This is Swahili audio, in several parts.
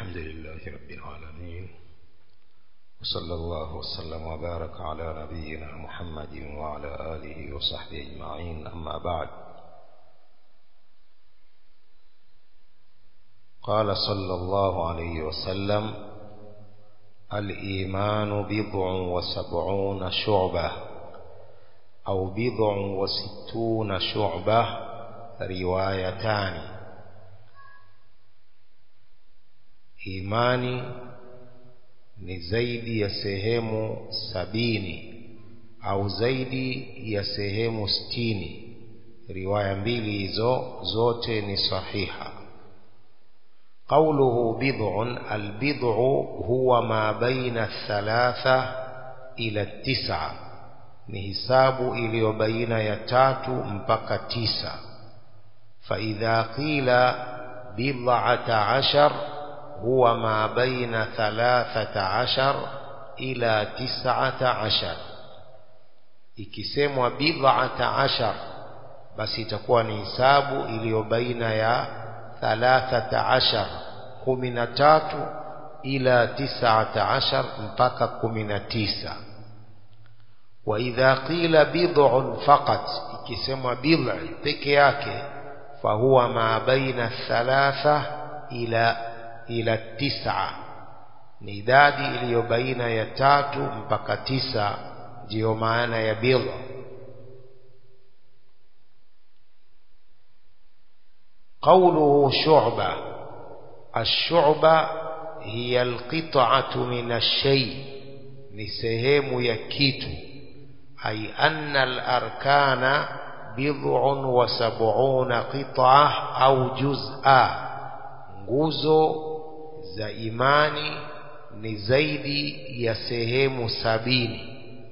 الحمد لله رب العالمين وصلى الله وسلم وبارك على نبينا محمد وعلى آله وصحبه أجمعين أما بعد قال صلى الله عليه وسلم الإيمان بضع وسبعون شعبة أو بضع وستون شعبة روايتان imani ni zaidi ya sehemu sabini au zaidi ya sehemu sitini riwaya mbili hizo zote ni sahiha قوله بضع البضع هو ما بين الثلاثة إلى التسعة ni hisabu iliyo baina ya tatu mpaka tisa فإذا قيل بضعة عشر هو ما بين ثلاثة عشر إلى تسعة عشر ikisemwa bid'ata ashar basi itakuwa ni hisabu iliyo baina ya thalathata ashar kumi na tatu ila tisata ashar mpaka kumi na tisa wa idha qila bid'un faqat ikisemwa bid'i peke yake fahuwa ma baina thalatha ila ila tisa ni idadi iliyo baina ya tatu mpaka tisa ndiyo maana ya bid'a قوله شعبة الشعبة هي القطعة من الشيء نسهم يكيت أي أن الأركان بضع وسبعون قطعة أو جزءا nguzo za imani ni zaidi ya sehemu sabini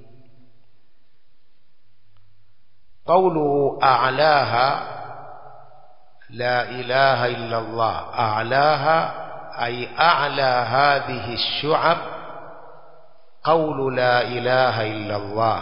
قوله أعلاها لا إله إلا الله أعلاها أي أعلى هذه الشعب قول لا إله إلا الله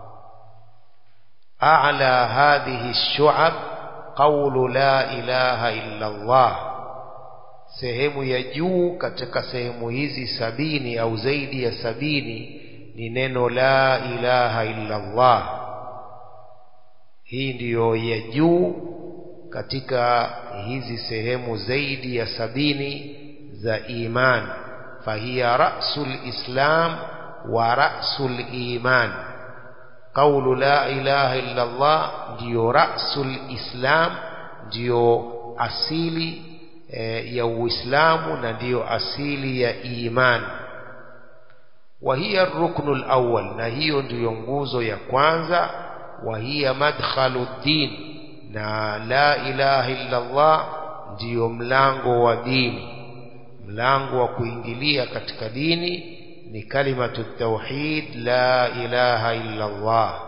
أعلى هذه الشعب قول لا إله إلا الله sehemu ya juu katika sehemu hizi sabini au zaidi ya sabini ni neno la ilaha illa Allah hii ndiyo ya juu katika hizi sehemu zaidi ya sabini za iman fahiya rasul islam wa rasul iman qawlu la ilaha illa Allah ndiyo rasul islam ndiyo asili e, ya uislamu na ndiyo asili ya iman wa hiya ruknu alawwal na hiyo ndiyo nguzo ya kwanza wa hiya madkhalu din na la ilaha illa Allah ndiyo mlango wa dini mlango wa kuingilia katika dini ni kalimatu tauhid la ilaha illa Allah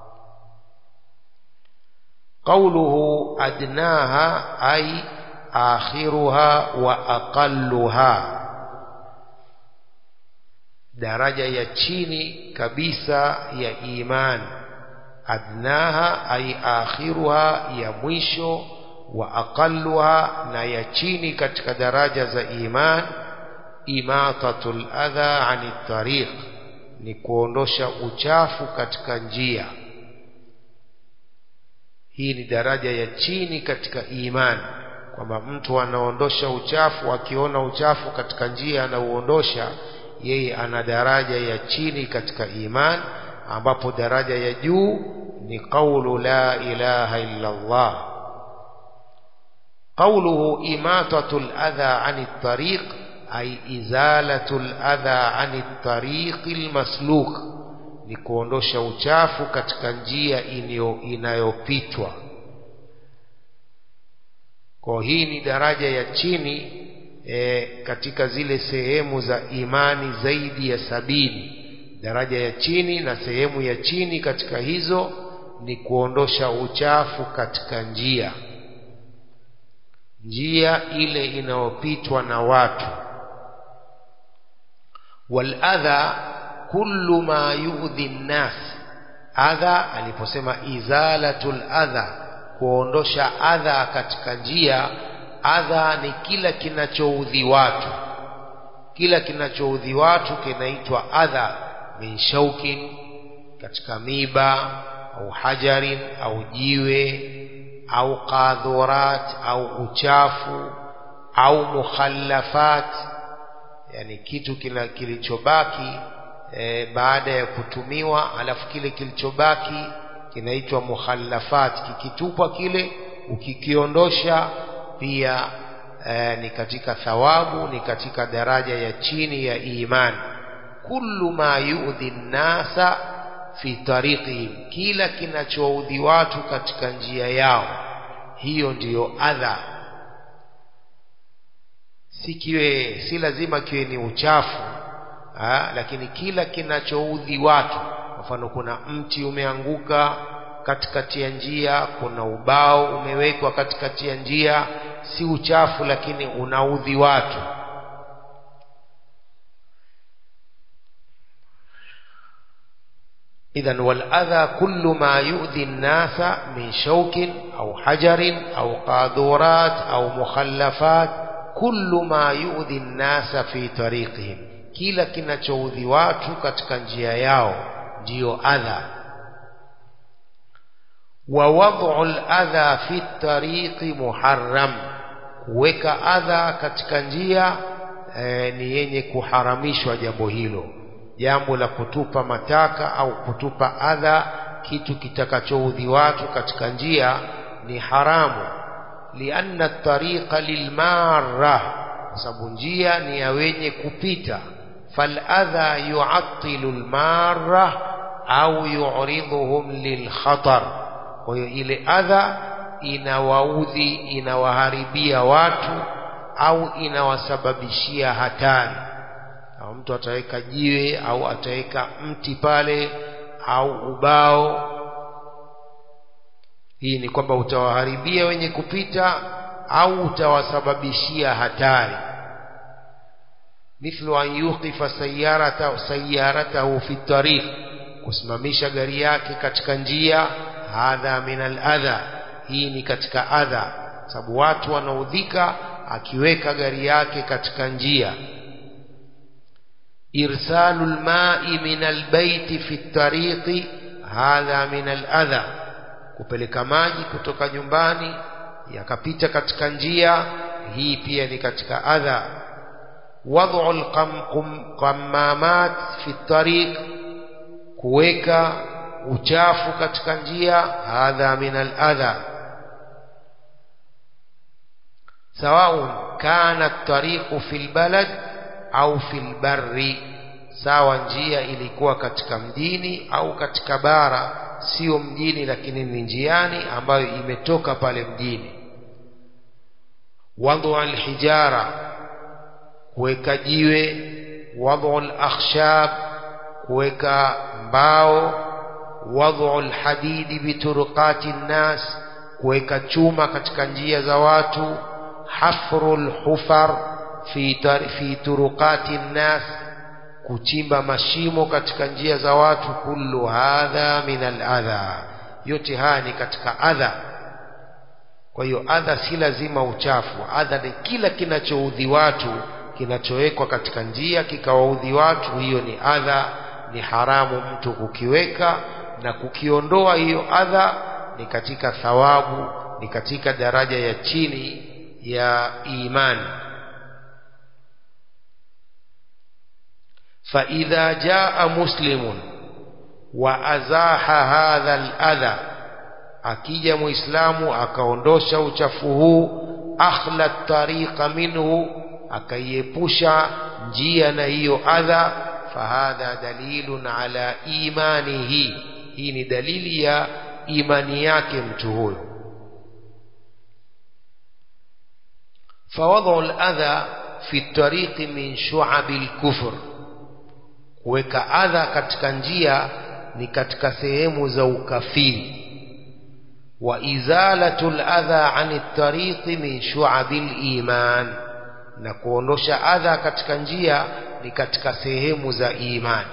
qawluhu adnaha ay akhiruha wa aqalluha daraja ya chini kabisa ya iman adnaha ay akhiruha ya mwisho wa aqalluha na ya chini katika daraja za iman imatatul adha ani tariq ni kuondosha uchafu katika njia hii ni daraja ya chini katika imani kwamba mtu anaondosha uchafu akiona uchafu katika njia anauondosha yeye ana daraja ya chini katika iman ambapo daraja ya juu ni qawlu la ilaha illa Allah qawluhu imatatul adha ani tariq ay izalatul adha ani tariqil masluk ni kuondosha uchafu katika njia inayopitwa kwa hii ni daraja ya chini e, katika zile sehemu za imani zaidi ya sabini daraja ya chini na sehemu ya chini katika hizo ni kuondosha uchafu katika njia njia ile inayopitwa na watu waladha kullu ma yudhi nnas adha aliposema izalatul adha kuondosha adha katika njia adha ni kila kinachoudhi watu kila kinachoudhi watu kinaitwa adha min shaukin katika miba au hajarin au jiwe au qadhurat au uchafu au mukhallafat yani kitu kila kilichobaki e, baada ya kutumiwa alafu kile kilichobaki kinaitwa mukhallafat kikitupwa kile ukikiondosha pia e, ni katika thawabu ni katika daraja ya chini ya imani kullu ma yu'dhi nasa fi tariqihim kila kinachoudhi watu katika njia yao hiyo ndiyo adha si kiwe si lazima kiwe ni uchafu ha, lakini kila kinachoudhi watu kwa mfano kuna mti umeanguka katikati ya njia kuna ubao umewekwa katikati ya njia si uchafu lakini unaudhi watu إذا والأذى كل ما يؤذي الناس من شوك أو حجر أو قاذورات أو مخلفات كل ما يؤذي الناس في طريقهم kila kinachoudhi watu katika njia yao ndiyo adha wa wad'u al-adha fi tariqi muharram kuweka adha katika njia e, ni yenye kuharamishwa jambo hilo jambo la kutupa mataka au kutupa adha kitu kitakachoudhi watu katika njia ni haramu lianna tariqa lilmarra kwa sababu njia ni ya wenye kupita faladha yuattilu lmarra au yuridhuhum lilkhatar kwa hiyo ile adha inawaudhi inawaharibia watu au inawasababishia hatari au mtu ataweka jiwe au ataweka mti pale au ubao hii ni kwamba utawaharibia wenye kupita au utawasababishia hatari mithlu an yuqifa sayyarata sayyaratahu fi tariq kusimamisha gari yake katika njia hadha min al-adha hii ni katika adha sababu watu wanaudhika akiweka gari yake katika njia إرسال الماء من البيت في الطريق هذا من الأذى kupeleka maji kutoka nyumbani yakapita katika njia hii pia ni katika adha wad'u alqammamat fi tariq kuweka uchafu katika njia hadha min aladha sawaun kana at-tariqu fil balad au fil barri sawa njia ilikuwa katika mjini au katika bara sio mjini lakini ni njiani ambayo imetoka pale mjini wadhu alhijara kuweka jiwe wadhu alakhshab kuweka mbao wadhu alhadidi biturqati nnas kuweka chuma katika njia za watu hafru alhufar fi, fi turuqati nnas kuchimba mashimo katika njia za watu kullu hadha min aladha yote haya ni katika adha kwa hiyo adha si lazima uchafu adha ni kila kinachoudhi watu kinachowekwa katika njia kikawaudhi watu hiyo ni adha ni haramu mtu kukiweka na kukiondoa hiyo adha ni katika thawabu ni katika daraja ya chini ya imani فإذا جاء مسلم وأزاح هذا الأذى akija muislamu akaondosha uchafu huu akhla tariqa minhu akaiepusha njia na hiyo adha fahadha dalilun ala imanihi hii ni dalili ya imani yake mtu huyo fawadhu al-adha fi tariqi min shu'abi al-kufr kuweka adha katika njia ni katika sehemu za ukafiri wa izalatul adha ani tariqi min shu'abil iman na kuondosha adha katika njia ni katika sehemu za imani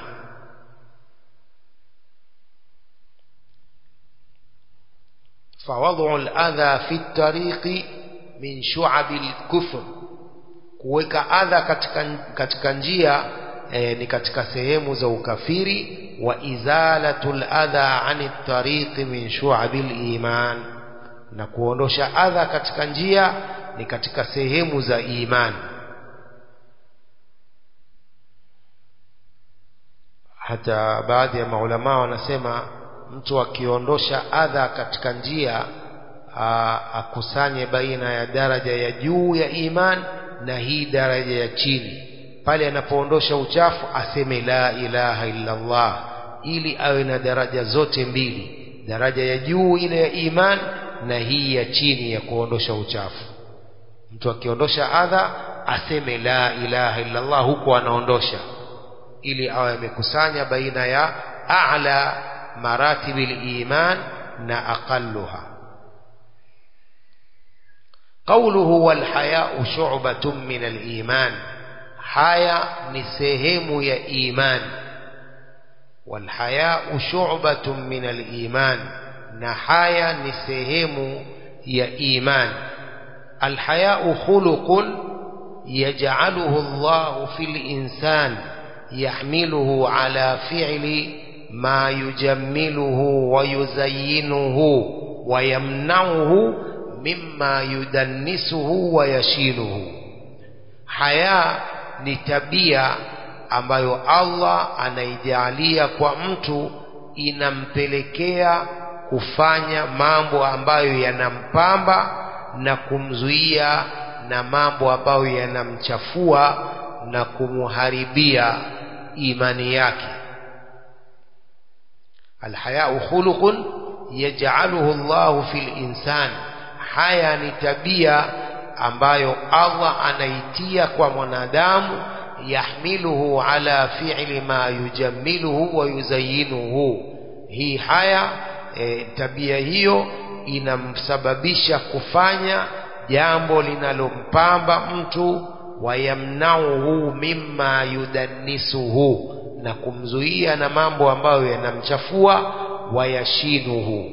فوضع الأذى في الطريق من شعب الكفر kuweka adha katika, katika njia e, ni katika sehemu za ukafiri wa izalatul adha ani tariqi min shu'abil iman na kuondosha adha katika njia ni katika sehemu za imani hata baadhi ya maulama wanasema mtu akiondosha adha katika njia akusanye baina ya daraja ya juu ya iman na hii daraja ya chini pale anapoondosha uchafu aseme la ilaha illa Allah ili awe na daraja zote mbili daraja ya juu ile ya iman na hii ya chini ya kuondosha uchafu mtu akiondosha adha aseme la ilaha illa Allah huko anaondosha ili awe amekusanya baina ya a'la maratibil iman na aqalluha qawluhu wal haya'u shu'batun min al iman haya ni sehemu ya iman wal haya'u shu'batun min al iman na haya ni sehemu ya iman al haya'u khuluqun yaj'aluhu Allah fil insan يحمله على فعل ما يجمله ويزينه ويمنعه مما يدنسه ويشينه haya ni tabia ambayo Allah anaijalia kwa mtu inampelekea kufanya mambo ambayo yanampamba na kumzuia na mambo ambayo yanamchafua na kumuharibia imani yake alhayau khuluqun yaj'aluhu Allahu fil insan haya ni tabia ambayo Allah anaitia kwa mwanadamu yahmiluhu ala fi'li ma yujammiluhu wa yuzayyinuhu hii haya e, tabia hiyo inamsababisha kufanya jambo linalompamba mtu wayamnauhu mimma yudannisuhu na kumzuia na mambo ambayo yanamchafua wayashinuhu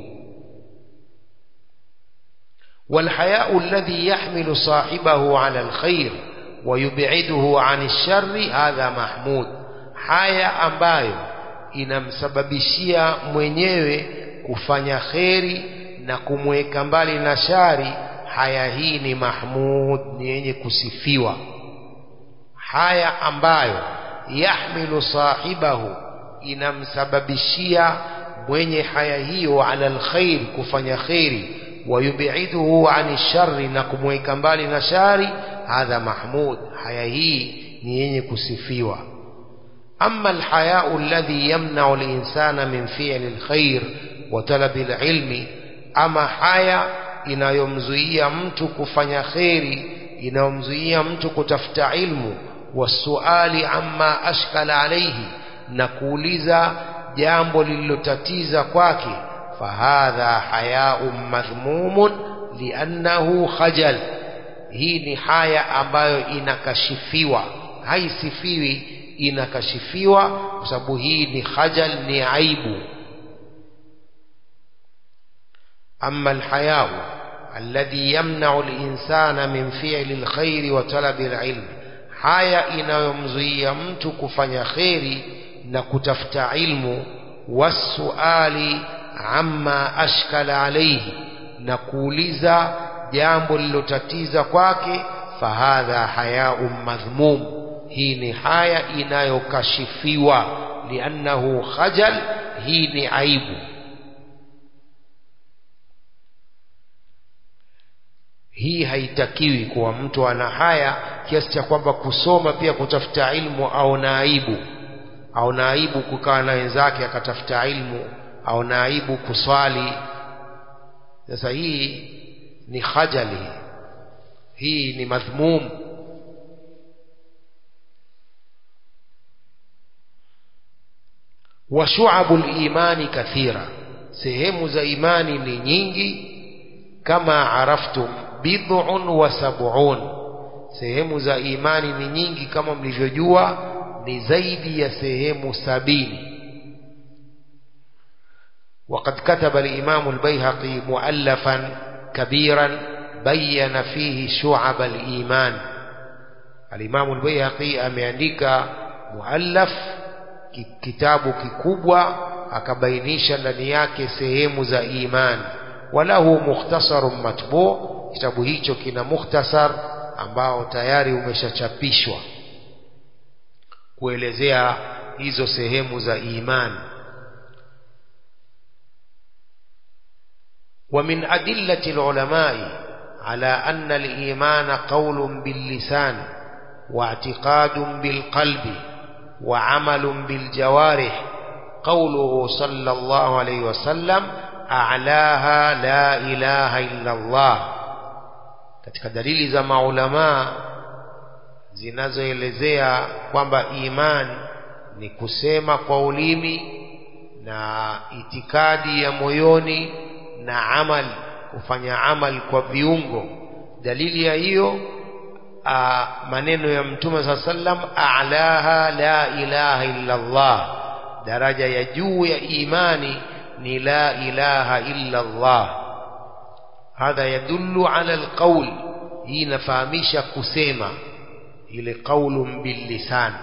والحياء الذي يحمل صاحبه على الخير ويبعده عن الشر هذا محمود haya ambayo inamsababishia mwenyewe kufanya kheri na kumweka mbali na shari haya hii ni mahmud ni yenye kusifiwa haya ambayo yahmilu sahibahu inamsababishia mwenye haya hiyo ala alkhair kufanya kheri wayubiduhu ani shari na kumweka mbali na shari hadha mahmud haya hii ni yenye kusifiwa أما الحياء الذي يمنع الإنسان من فعل الخير وطلب العلم أما حياء inayomzuia mtu kufanya kheri inayomzuia mtu kutafuta ilmu wasuali amma ashkala alaihi na kuuliza jambo lililotatiza kwake fahadha hayaun madhmumun liannahu khajal hii ni haya ambayo inakashifiwa haisifiwi inakashifiwa kwa sababu hii ni khajal ni aibu أما الحياء الذي يمنع الإنسان من فعل الخير وطلب العلم haya inayomzuia mtu kufanya kheri na kutafuta ilmu wasuali amma ashkala alaihi na kuuliza jambo lilotatiza kwake fahadha hayaun madhmum hii ni haya inayokashifiwa liannahu khajal hii ni aibu hii haitakiwi kuwa mtu ana haya kiasi cha kwamba kusoma pia kutafuta ilmu au na aibu au na aibu kukaa na wenzake akatafuta ilmu au na aibu kuswali sasa hii ni khajali hii ni madhmum wa shu'abul imani kathira sehemu za imani ni nyingi kama araftum bid'un wa sab'un sehemu za imani ni nyingi kama mlivyojua ni zaidi ya sehemu sabini وقد كتب الإمام البيهقي مؤلفا كبيرا بين فيه شعب الإيمان alimamu al-Baihaqi ameandika muallaf kitabu kikubwa akabainisha ndani yake sehemu za imani walahu mukhtasarun matbu kitabu hicho kina mukhtasar ambao tayari umeshachapishwa kuelezea hizo sehemu za imani ومن أدلة العلماء على أن الإيمان قول باللسان واعتقاد بالقلب وعمل بالجوارح قوله صلى الله عليه وسلم أعلاها لا إله إلا الله katika dalili za maulamaa zinazoelezea kwamba imani ni kusema kwa ulimi na itikadi ya moyoni na amal kufanya amal kwa viungo dalili ya hiyo maneno ya mtume saa sallam a'laha la ilaha illa Allah daraja ya juu ya imani ni la ilaha illa Allah hadha yadullu ala alqawl hii inafahamisha kusema ile qaulun billisan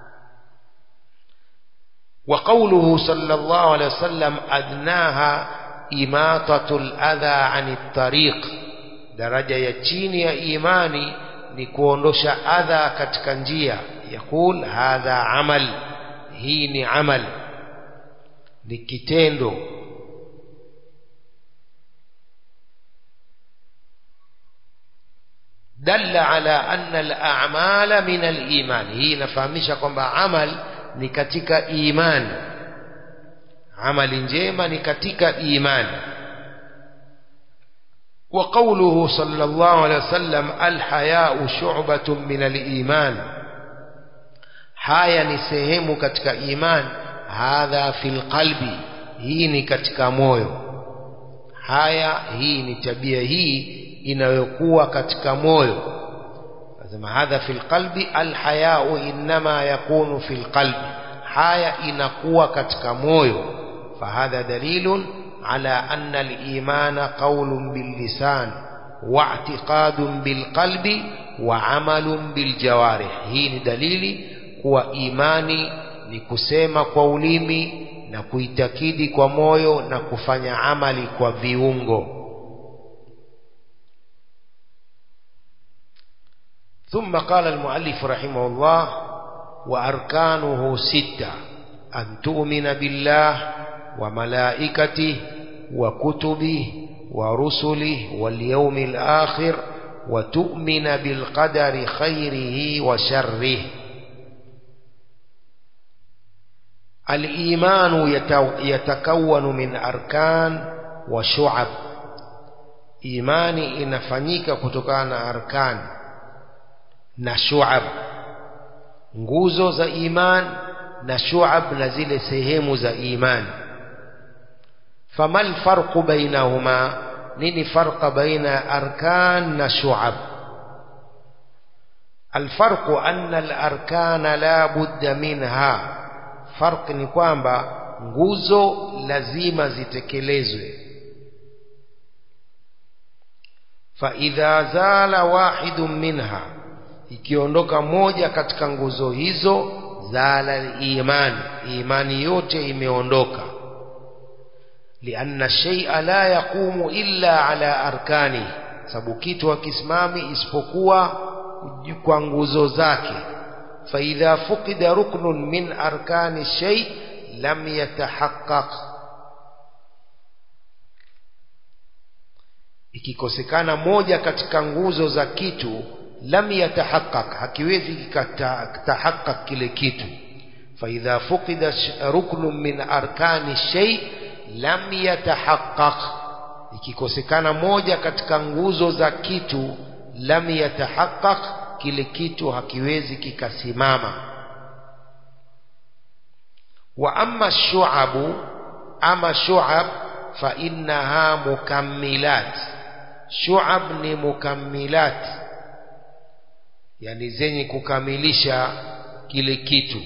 wa qawluhu sallallahu alayhi wasallam adnaha imatatul adha anit tariq daraja ya chini ya imani ni kuondosha adha katika njia yakul hadha amal hii ni amal ni kitendo dalla ala anna al-a'mala min al-iman hii inafahamisha kwamba amal ni katika imani amali njema ni katika imani وقوله صلى الله عليه وسلم الحياء شعبة من الإيمان haya ni sehemu katika iman hadha fil qalbi hii ni katika moyo haya hii ni tabia hii inayokuwa katika moyo lazima hadha fil qalbi alhayau inma yakunu fil qalbi haya inakuwa katika moyo fahadha dalilun على أن الإيمان قول باللسان واعتقاد بالقلب وعمل بالجوارح هي دليل kuwa imani ni kusema kwa ulimi na kuitakidi kwa moyo na kufanya amali kwa viungo ثم قال المؤلف رحمه الله وأركانه ستة أن تؤمن بالله وملائكته وكتبه ورسله واليوم الآخر وتؤمن بالقدر خيره وشره الإيمان يتكون من أركان وشعب إيماني inafanyika kutokana na arkan na shuab nguzo za iman na shuab na zile sehemu za imani فما الفرق بينهما نيني فرق بين أركان وشعب الفرق أن الأركان لا بد منها فرق ni kwamba nguzo lazima zitekelezwe فإذا زال واحد منها ikiondoka moja katika nguzo hizo zala iman imani yote imeondoka لأن الشيء لا يقوم إلا على أركانه sababu kitu hakisimami isipokuwa kwa nguzo zake فإذا فقد ركن من أركان الشيء لم يتحقق ikikosekana moja katika nguzo za kitu lam yatahaqqaq hakiwezi kikatahaqqaq kile kitu فإذا فقد ركن من أركان الشيء lam yatahaqqaq ikikosekana moja katika nguzo za kitu lam yatahaqqaq kile kitu hakiwezi kikasimama wa amma shu'abu ama shu'ab fa innaha mukammilat shu'ab ni mukammilat yani zenye kukamilisha kile kitu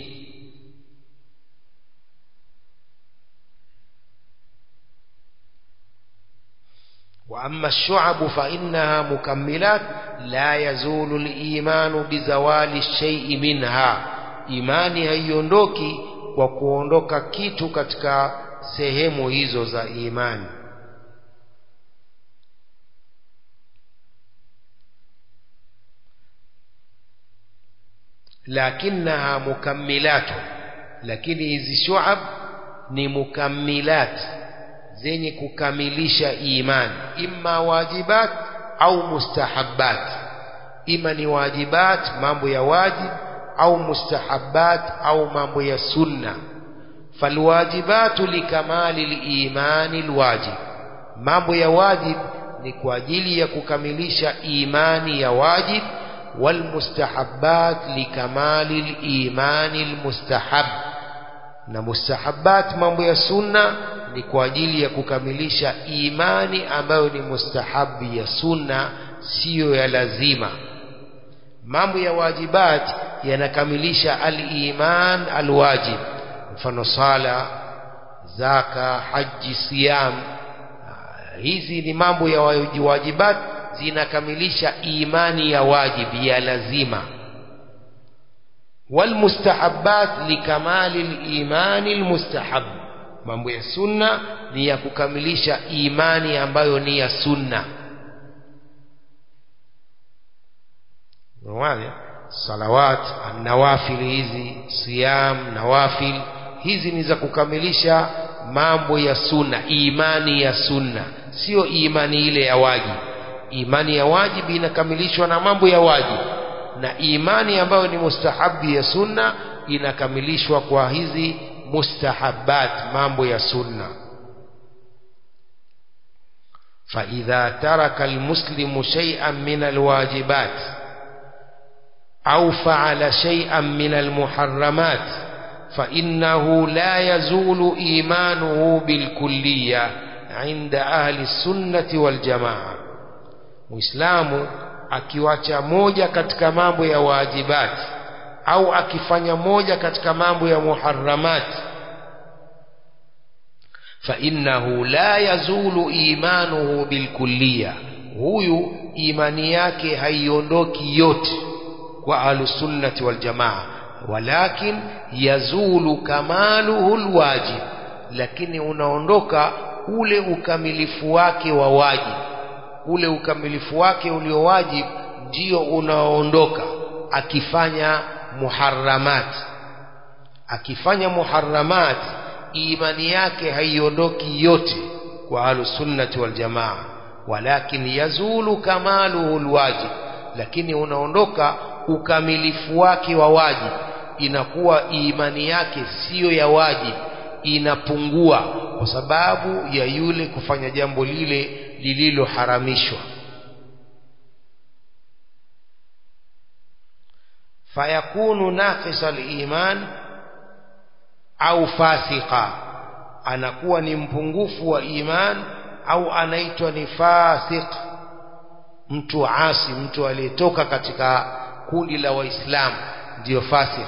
وأما الشعب فإنها مكملات la yazulu limanu bizawali shaii minha imani haiondoki kwa kuondoka kitu katika sehemu hizo za imani lakinaha mukammilatu lakini hizi shuab ni mukammilat zenye kukamilisha imani imma wajibat au mustahabbat ima ni wajibat mambo ya wajib au mustahabbat au mambo ya sunna falwajibatu likamali limani lwajib mambo ya wajib ni kwa ajili ya kukamilisha imani ya wajib والمستحبات لكمال الإيمان المستحب na mustahabat mambo ya sunna ni kwa ajili ya kukamilisha imani ambayo ni mustahabi ya sunna siyo ya lazima mambo ya wajibat yanakamilisha al-iman al-wajib mfano sala zaka haji siyam hizi ni mambo ya wajibat zinakamilisha imani ya wajibi ya lazima walmustahabbat likamali limani lmustahab mambo ya sunna ni ya kukamilisha imani ambayo ni ya sunna salawat nawafil hizi siyam nawafil hizi ni za kukamilisha mambo ya sunna imani ya sunna sio imani ile ya wajibi imani ya wajibi inakamilishwa na mambo ya wajibi na imani ambayo ni mustahabi ya sunna inakamilishwa kwa hizi mustahabat mambo ya sunna فإذا ترك المسلم شيئا من الواجبات أو فعل شيئا من المحرمات فإنه لا يزول إيمانه بالكلية عند أهل السنة والجماعة muislamu akiwacha moja katika mambo ya wajibati au akifanya moja katika mambo ya muharramati fainnahu la yazulu imanuhu bilkulliya huyu imani yake haiondoki yote kwa ahlusunnati waljamaa walakin yazulu kamaluhu lwajib lakini unaondoka ule ukamilifu wake wa wajib ule ukamilifu wake uliowajib ndio unaoondoka akifanya muharramat akifanya muharramat imani yake haiondoki yote kwa ahlusunnati waljamaa walakin yazulu kamaluhu lwajib lakini unaondoka ukamilifu wake wa wajib inakuwa imani yake siyo ya wajib inapungua kwa sababu ya yule kufanya jambo lile lililoharamishwa fayakunu naqisa liman au fasika anakuwa ni mpungufu wa iman au anaitwa ni fasik mtu asi mtu aliyetoka katika kundi la waislamu ndiyo fasik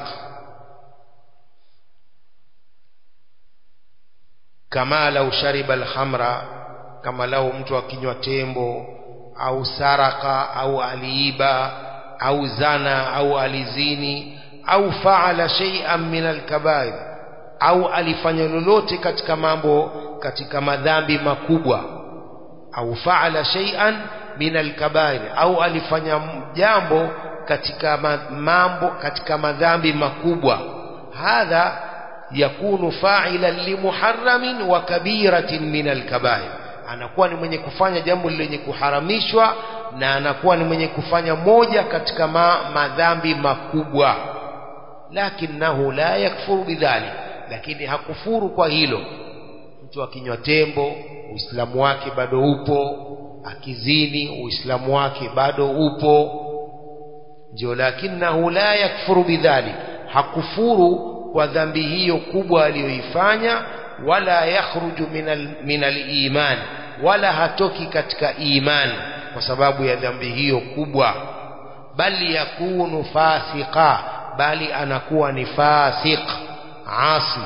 kama lau shariba alhamra kama lau mtu akinywa tembo au saraka au aliiba au zana au alizini au faala shay'an min alkabair au alifanya lolote katika mambo katika madhambi makubwa au faala shay'an min alkabair au alifanya jambo katika mambo katika madhambi makubwa hadha yakunu fa'ilan limuharramin wa kabiratin min alkabair anakuwa ni mwenye kufanya jambo lenye kuharamishwa na anakuwa ni mwenye kufanya moja katika ma, madhambi makubwa lakinahu la yakfuru bidhalik lakini hakufuru kwa hilo mtu akinywa tembo uislamu wake bado upo akizini uislamu wake bado upo ndio lakinahu la yakfuru bidhalik hakufuru kwa dhambi hiyo kubwa aliyoifanya wala yakhruju min al-iman wala hatoki katika imani kwa sababu ya dhambi hiyo kubwa bali yakunu fasika bali anakuwa ni fasik asi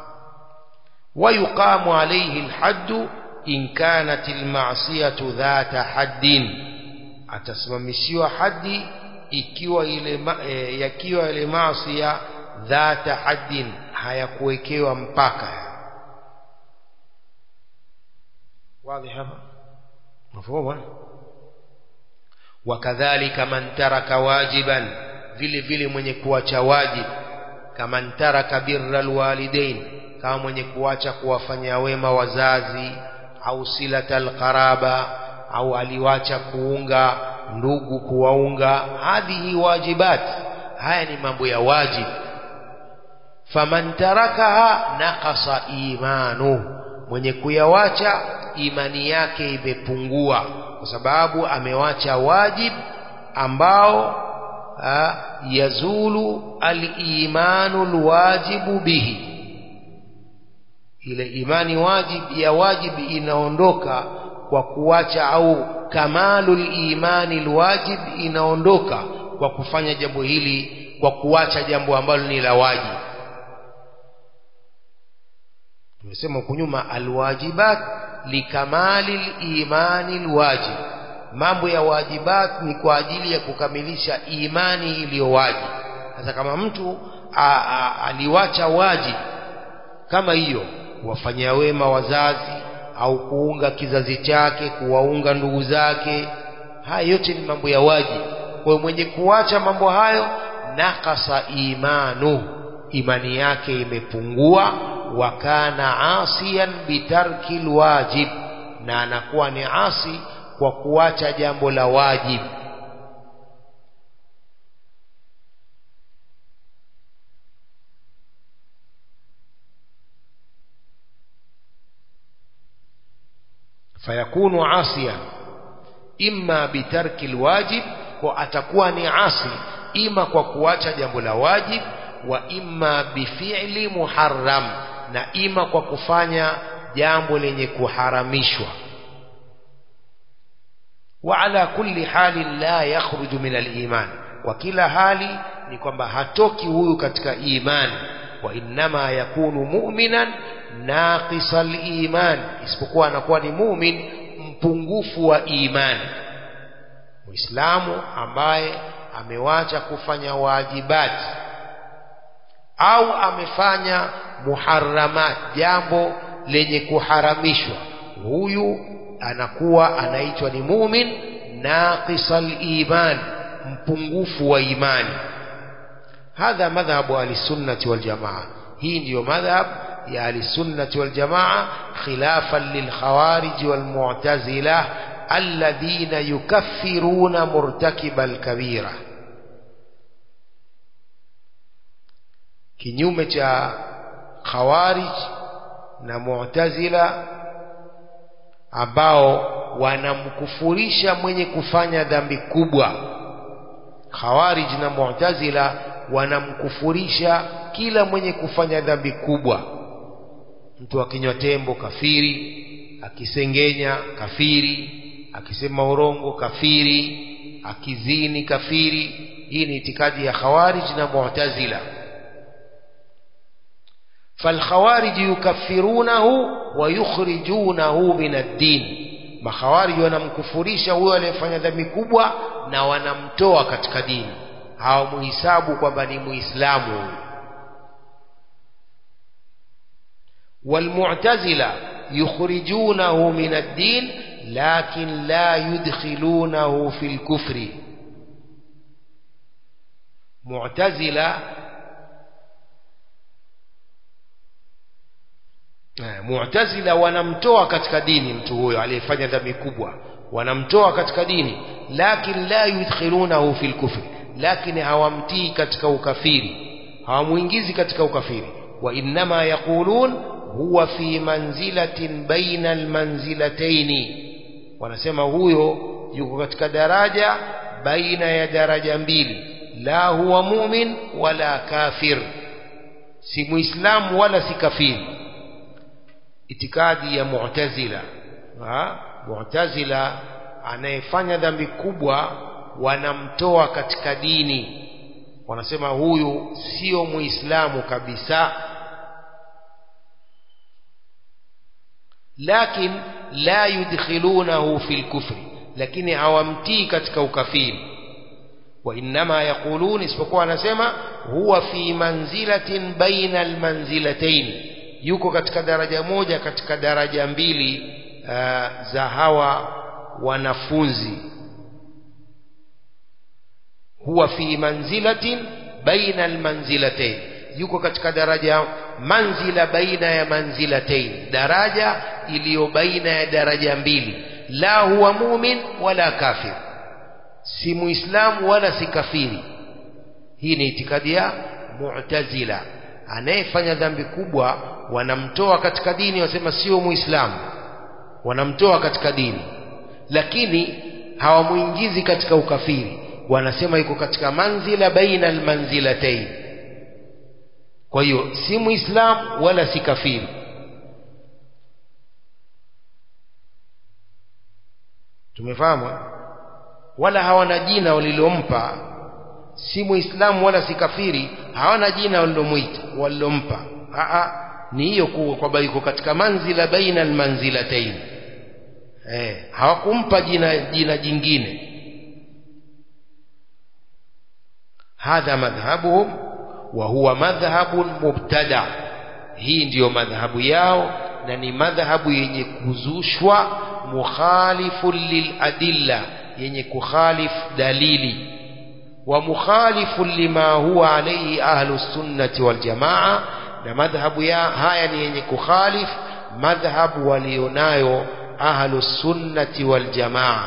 ويقام عليه الحد إن كانت المعصية ذات حد atasimamishiwa hadi ikiwa ile ma, e, yakiwa ile maasi ya dhata haddin hayakuwekewa mpaka wazi hapa mafhumu wakadhalika man taraka wajiban vile vile mwenye kuacha wajib kama taraka birra alwalidain kama mwenye kuacha kuwafanyia wema wazazi au silatal qaraba au aliwacha kuunga ndugu kuwaunga hadhihi wajibat haya ni mambo ya wajib faman tarakaha naqasa imanu mwenye kuyawacha imani yake imepungua kwa sababu amewacha wajib ambao ha, yazulu al-imanu al-wajibu bihi ile imani wajib ya wajib inaondoka kwa kuacha au kamalul imani alwajib inaondoka kwa kufanya jambo hili kwa kuacha jambo ambalo ni la wajib tumesema huko nyuma alwajibat likamali imani alwajib mambo ya wajibat ni kwa ajili ya kukamilisha imani iliyo wajib sasa kama mtu a, a, aliwacha wajib kama hiyo kuwafanyia wema wazazi au kuunga kizazi chake kuwaunga ndugu zake haya yote ni mambo ya wajibu kwa mwenye kuacha mambo hayo nakasa imanu imani yake imepungua wakana asiyan bitarki lwajib na anakuwa ni asi kwa kuacha jambo la wajib fayakunu asiyan imma bitarki lwajib kwa atakuwa ni asi ima kwa kuacha jambo la wajib wa imma bifi'li muharram na ima kwa kufanya jambo lenye kuharamishwa wa ala kulli hali la yakhruju min al-iman kwa kila hali ni kwamba hatoki huyu katika imani wa innama yakunu mu'minan naqisa al-iman isipokuwa anakuwa ni mu'min mpungufu wa imani muislamu ambaye amewacha kufanya wajibati au amefanya muharramat jambo lenye kuharamishwa huyu anakuwa anaitwa ni mumin naqisal iman mpungufu wa imani hadha madhhabu ahlisunnati waljamaa hii ndiyo madhhab ya ahlisunnati waljamaa khilafan lilkhawariji walmu'tazila alladhina yukaffiruna murtakiba alkabira kinyume cha khawarij na mu'tazila ambao wanamkufurisha mwenye kufanya dhambi kubwa khawarij na mu'tazila wanamkufurisha kila mwenye kufanya dhambi kubwa mtu akinywa tembo kafiri akisengenya kafiri akisema urongo kafiri akizini kafiri hii ni itikadi ya khawarij na mu'tazila فالخوارج يكفرونه ويخرجونه من الدين makhawarij wanamkufurisha huyo aliyefanya dhambi kubwa na wanamtoa katika dini hawamuhisabu kwamba ni muislamu huyo والمعتزلة يخرجونه من الدين لكن لا يدخلونه في الكفر معتزلة Mu'tazila wanamtoa katika dini mtu huyo aliyefanya dhambi kubwa wanamtoa katika dini lakin la yudkhilunahu fil kufri lakini hawamtii katika ukafiri hawamuingizi katika ukafiri wa innama yaqulun huwa fi manzilatin baina almanzilataini wanasema huyo yuko katika daraja baina ya daraja mbili la huwa mu'min wala kafir si muislamu wala si kafiri itikadi ya mu'tazila ha? mu'tazila anayefanya dhambi kubwa wanamtoa katika dini wanasema huyu sio muislamu kabisa lakin la yudkhilunahu fil kufri lakini hawamtii katika ukafiri wa innama yaqulun isipokuwa anasema huwa fi manzilatin baina almanzilatayn yuko katika daraja moja katika daraja mbili uh, za hawa wanafunzi huwa fi manzilatin baina almanzilatayn yuko katika daraja manzila baina ya manzilatayn daraja iliyo baina ya daraja mbili la huwa mumin wala kafir si muislamu wala si kafiri hii ni itikadi ya mu'tazila anayefanya dhambi kubwa wanamtoa katika dini wasema sio muislamu wanamtoa katika dini lakini hawamuingizi katika ukafiri wanasema yuko katika manzila baina almanzilatayn kwa hiyo si muislamu wala si kafiri tumefahamu wala hawana jina walilompa si muislamu wala si kafiri hawana jina walilomwita walilompa ni hiyo kwamba yuko katika manzila baina almanzilatayn eh hawakumpa jina jina jingine hadha madhhabuhum wa huwa madhhabun mubtada hii ndiyo madhhabu yao na ni madhhabu yenye kuzushwa mukhalifun liladilla yenye kukhalif dalili wa mukhalifun lima huwa alayhi ahlu sunnati wal jamaa na madhhabu ya haya ni yenye kukhalif madhhabu walionayo ahlu sunnati wal jamaa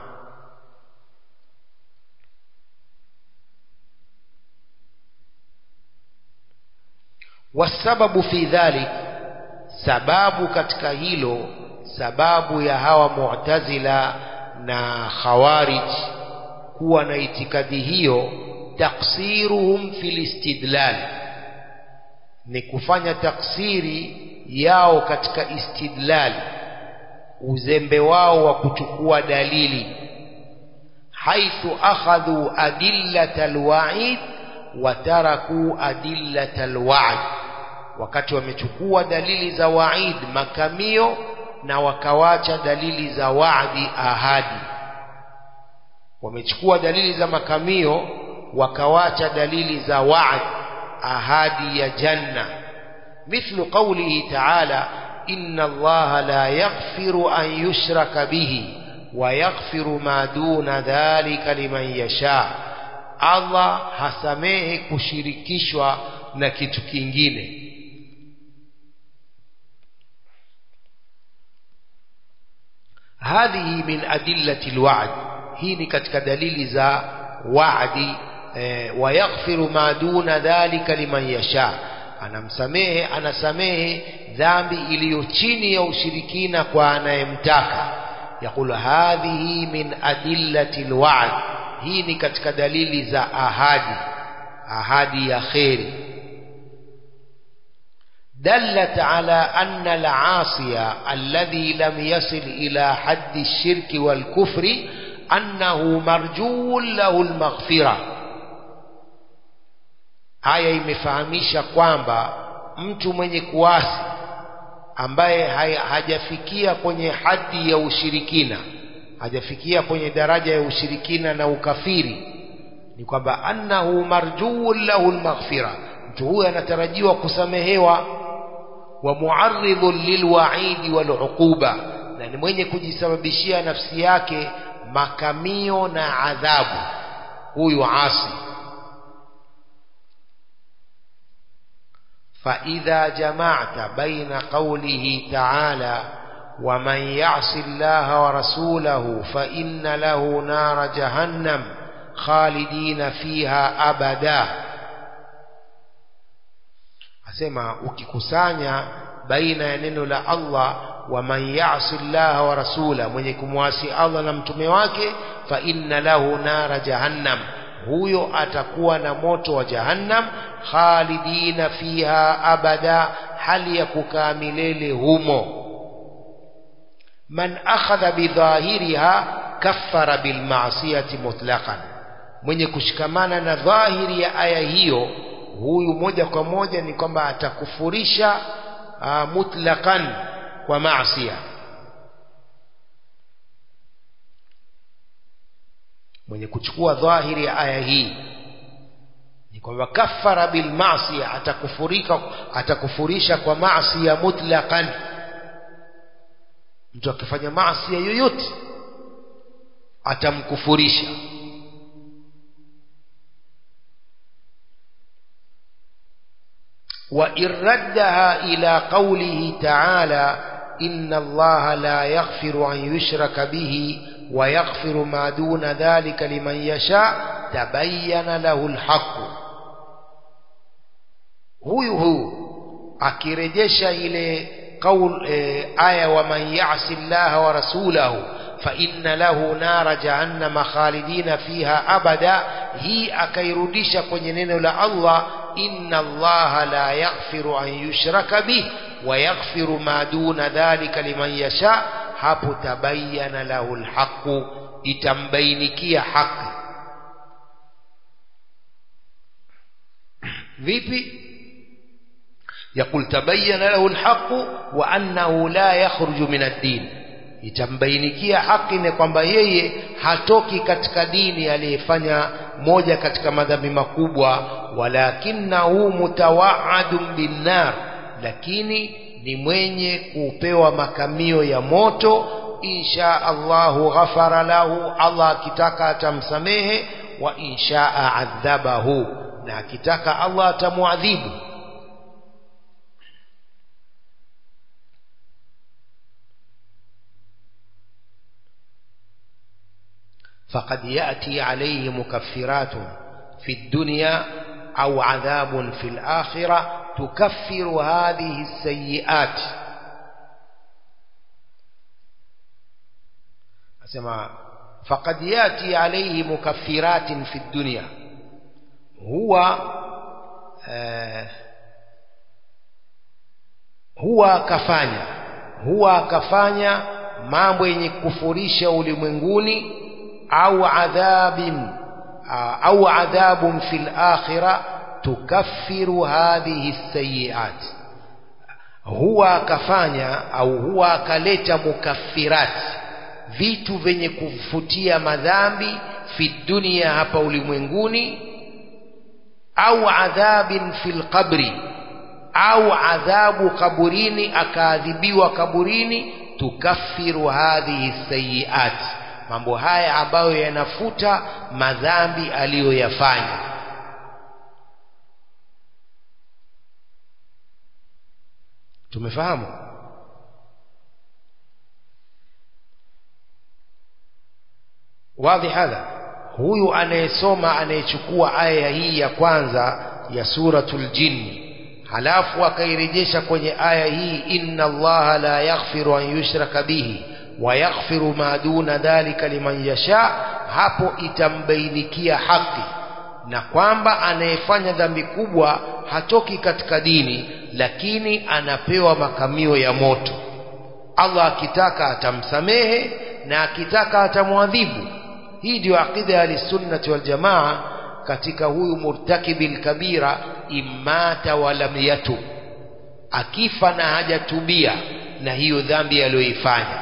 wasababu fi dhalik sababu katika hilo sababu ya hawa mu'tazila na khawarij kuwa na itikadi hiyo taksiruhum fil istidlal ni kufanya taksiri yao katika istidlal uzembe wao wa kuchukua dalili haithu akhadhu adillata alwa'id wa taraku adillata alwa'd wakati wamechukua dalili za wa'id makamio na wakawacha dalili za wa'di ahadi wamechukua dalili za makamio wakawacha dalili za wa'd ahadi ya janna mithlu qawlihi ta'ala inna allaha la yaghfiru an yushraka bihi wa yaghfiru ma duna dhalika liman yasha Allah hasamehe kushirikishwa na kitu kingine هذه من أدلة الوعد هي katika dalili za wa'di wayaghfiru ma duna dhalika liman yasha anamsamehe anasamehe dhambi iliyo chini ya ushirikina kwa anayemtaka yaqulu hadhihi min adillati alwa'd hii ni katika dalili za ahadi ahadi ya kheri دلت على أن العاصي الذي لم يصل إلى حد الشرك والكفر أنه مرجو له المغفرة haya imefahamisha kwamba mtu mwenye kuasi ambaye hajafikia kwenye hadi ya ushirikina hajafikia kwenye daraja ya ushirikina na ukafiri ni kwamba annahu marjuun lahu lmaghfira mtu huyo anatarajiwa kusamehewa wa muarridhun lilwaidi waluquba na ni mwenye kujisababishia nafsi yake makamio na adhabu huyu asi فإذا جمعت بين قوله تعالى ومن يعص الله ورسوله فإن له نار جهنم خالدين فيها أبدا asema ukikusanya baina ya neno la Allah wa man ya'si Allah wa rasula mwenye kumwasi Allah na mtume wake fa inna lahu nara jahannam huyo atakuwa na moto wa jahannam khalidina fiha abada hali ya kukaa milele humo man akhadha bidhahiriha kaffara bilmaasiyati mutlaqan mwenye kushikamana na dhahiri ya aya hiyo huyu moja kwa moja ni kwamba atakufurisha uh, mutlaqan kwa maasiya mwenye kuchukua dhahiri ya aya hii ni kwamba kafara bil maasi atakufurika atakufurisha kwa maasi ya mutlaqan mtu akifanya maasi yoyote atamkufurisha وإن ردها إلى قوله تعالى إن الله لا يغفر أن يشرك به ويغفر ما دون ذلك لمن يشاء تبين له الحق huyu huyu akirejesha ile qaul e, aya wa man ya'si Allah wa rasulahu fa inna lahu nara jahannama khalidina fiha abada hii akairudisha kwenye neno la Allah inna Allah la yaghfiru an yushraka bih wa yaghfiru ma duna dhalika liman yasha hapo tabayyana lahu alhaqu itambainikia haki vipi يقول تبين له الحق وأنه لا يخرج من الدين itambainikia haki ni kwamba yeye hatoki katika dini aliyefanya moja katika madhambi makubwa walakinahu mutawaadun binnar lakini ni mwenye kupewa makamio ya moto insha Allahu ghafara lahu Allah akitaka atamsamehe wa inshaa adhabahu na akitaka Allah atamuadhibu فقد يأتي عليه مكفرات في الدنيا أو عذاب في الآخرة تكفر هذه السيئات أسمع فقد يأتي عليه مكفرات في الدنيا هو آه هو كفانيا هو كفانيا mambo yenye kufurisha ulimwenguni au adhabin au adhabun fil akhirah tukaffiru hadhihi sayiat huwa akafanya au huwa akaleta mukaffirat vitu vyenye kufutia madhambi fi dunia hapa ulimwenguni au adhabin fil qabri au adhabu kaburini akaadhibiwa kaburini tukaffiru hadhihi sayiat mambo haya ambayo yanafuta madhambi aliyoyafanya tumefahamu wazi hadha huyu anayesoma anayechukua aya hii ya kwanza ya suratul jinni halafu akairejesha kwenye aya hii inna allaha la yaghfiru an yushraka bihi wayaghfiru ma duna dhalika liman yasha hapo itambainikia haki na kwamba anayefanya dhambi kubwa hatoki katika dini lakini anapewa makamio ya moto Allah akitaka atamsamehe na akitaka atamwadhibu hii ndio aqida ya sunnati wal jamaa katika huyu murtakibil kabira imata walam yatub akifa na hajatubia na hiyo dhambi aliyoifanya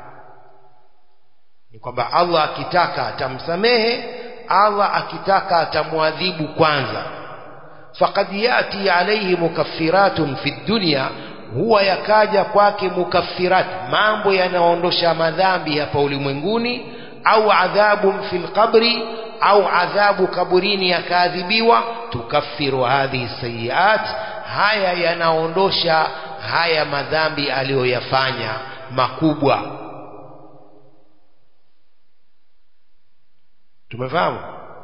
ni kwamba Allah akitaka atamsamehe Allah akitaka atamwadhibu kwanza faqad yati alayhi mukaffiratun fi dunya huwa yakaja kwake mukaffirat mambo yanaondosha madhambi hapa ulimwenguni au adhabun fil qabri au adhabu kaburini yakaadhibiwa tukaffiru hadhihi sayiat haya yanaondosha haya madhambi aliyoyafanya makubwa tumefahamu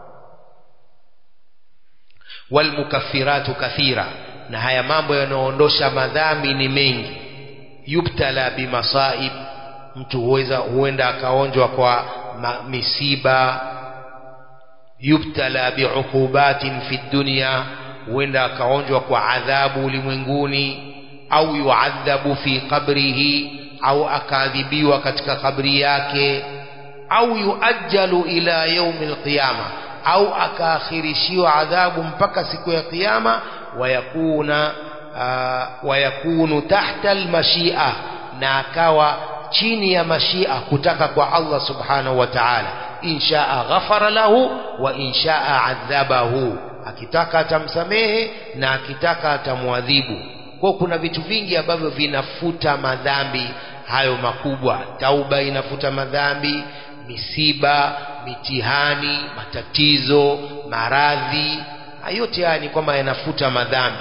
walmukaffiratu kathira na haya mambo yanayoondosha madhambi ni mengi yubtala bimasaib mtu huweza huenda akaonjwa kwa ma, misiba yubtala biuqubatin fi dunya huenda akaonjwa kwa adhabu ulimwenguni au yuadhabu fi qabrihi au akaadhibiwa katika kabri yake au yuajjalu ila yaumi alqiyama au akaakhirishiwa adhabu mpaka siku ya kiyama wayakuna uh, wayakunu tahta almashia na akawa chini ya mashia kutaka kwa Allah subhanahu wa ta'ala inshaa ghafara lahu wa inshaa adhabahu akitaka atamsamehe na akitaka atamwadhibu kwa kuna vitu vingi ambavyo vinafuta madhambi hayo makubwa tauba inafuta madhambi misiba mitihani matatizo maradhi yote haya ni kwamba yanafuta madhambi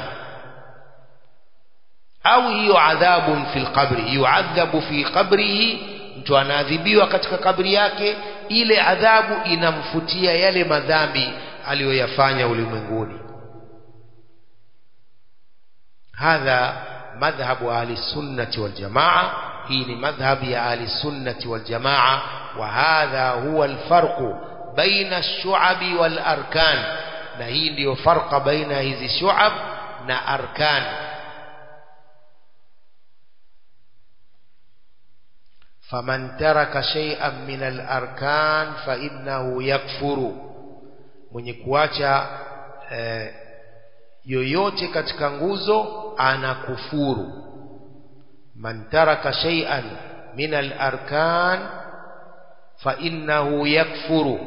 au hiyo adhabun fil qabri yuadhabu fi qabrihi mtu anaadhibiwa katika kabri yake ile adhabu inamfutia yale madhambi aliyoyafanya ulimwenguni hadha madhhabu ahli sunnati wal jamaa hii ni madhhabi ya ahli sunnati wal jamaa wa hadha huwa alfarqu baina ash-shu'abi wal arkan na hii ndiyo farqa baina hizi shu'ab na arkan faman taraka shay'an min al-arkan fa innahu yakfuru mwenye kuacha eh, yoyote katika nguzo anakufuru man taraka shay'an min al-arkan fa innahu yakfuru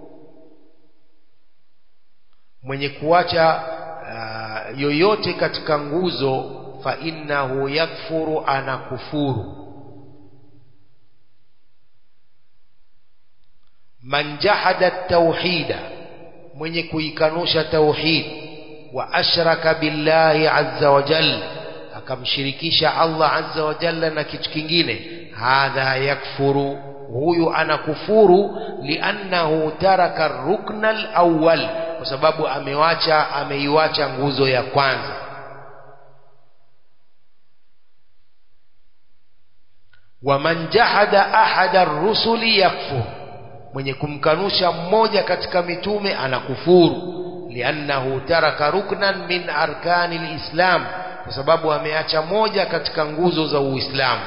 mwenye kuacha uh, yoyote katika nguzo fa innahu yakfuru anakufuru man jahada tauhida mwenye kuikanusha tauhid wa ashraka billahi azza wa jalla akamshirikisha Allah azza wa jalla na kitu kingine hadha yakfuru huyu anakufuru liannahu taraka rukna alawwal kwa sababu amewacha ameiwacha nguzo ya kwanza waman jahada ahada rusuli yakfur mwenye kumkanusha mmoja katika mitume anakufuru liannahu taraka ruknan min arkani lislam kwa sababu ameacha moja katika nguzo za uislamu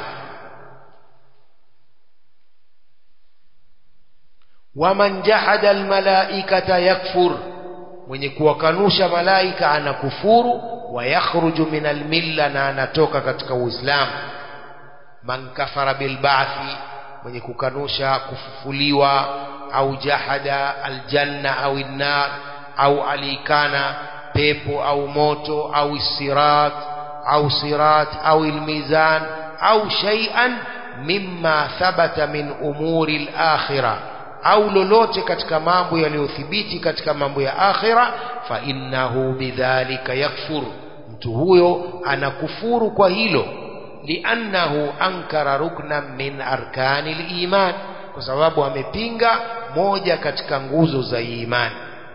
waman jahada almalaikata yakfur mwenye kuwakanusha malaika anakufuru wa yakhruju min almilla na anatoka katika uislamu man kafara bilba'thi mwenye kukanusha kufufuliwa au jahada aljanna au innar au alikana pepo au moto au sirat au sirat au almizan au shay'an mimma thabata min umuri alakhirah au lolote katika mambo yaliyothibiti katika mambo ya akhira fa innahu bidhalika yakfur mtu huyo anakufuru kwa hilo liannahu ankara ruknan min arkani liman kwa sababu amepinga moja katika nguzo za imani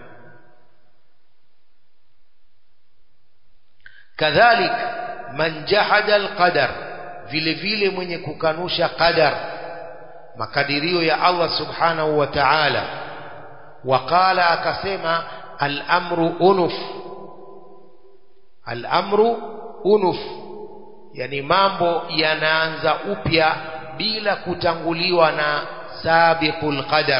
kadhalik man jahada alqadar vile vile mwenye kukanusha qadar makadirio ya Allah subhanahu wa ta'ala waqala akasema al-amru unuf al-amru unuf yani mambo yanaanza upya bila kutanguliwa na sabiqul qadar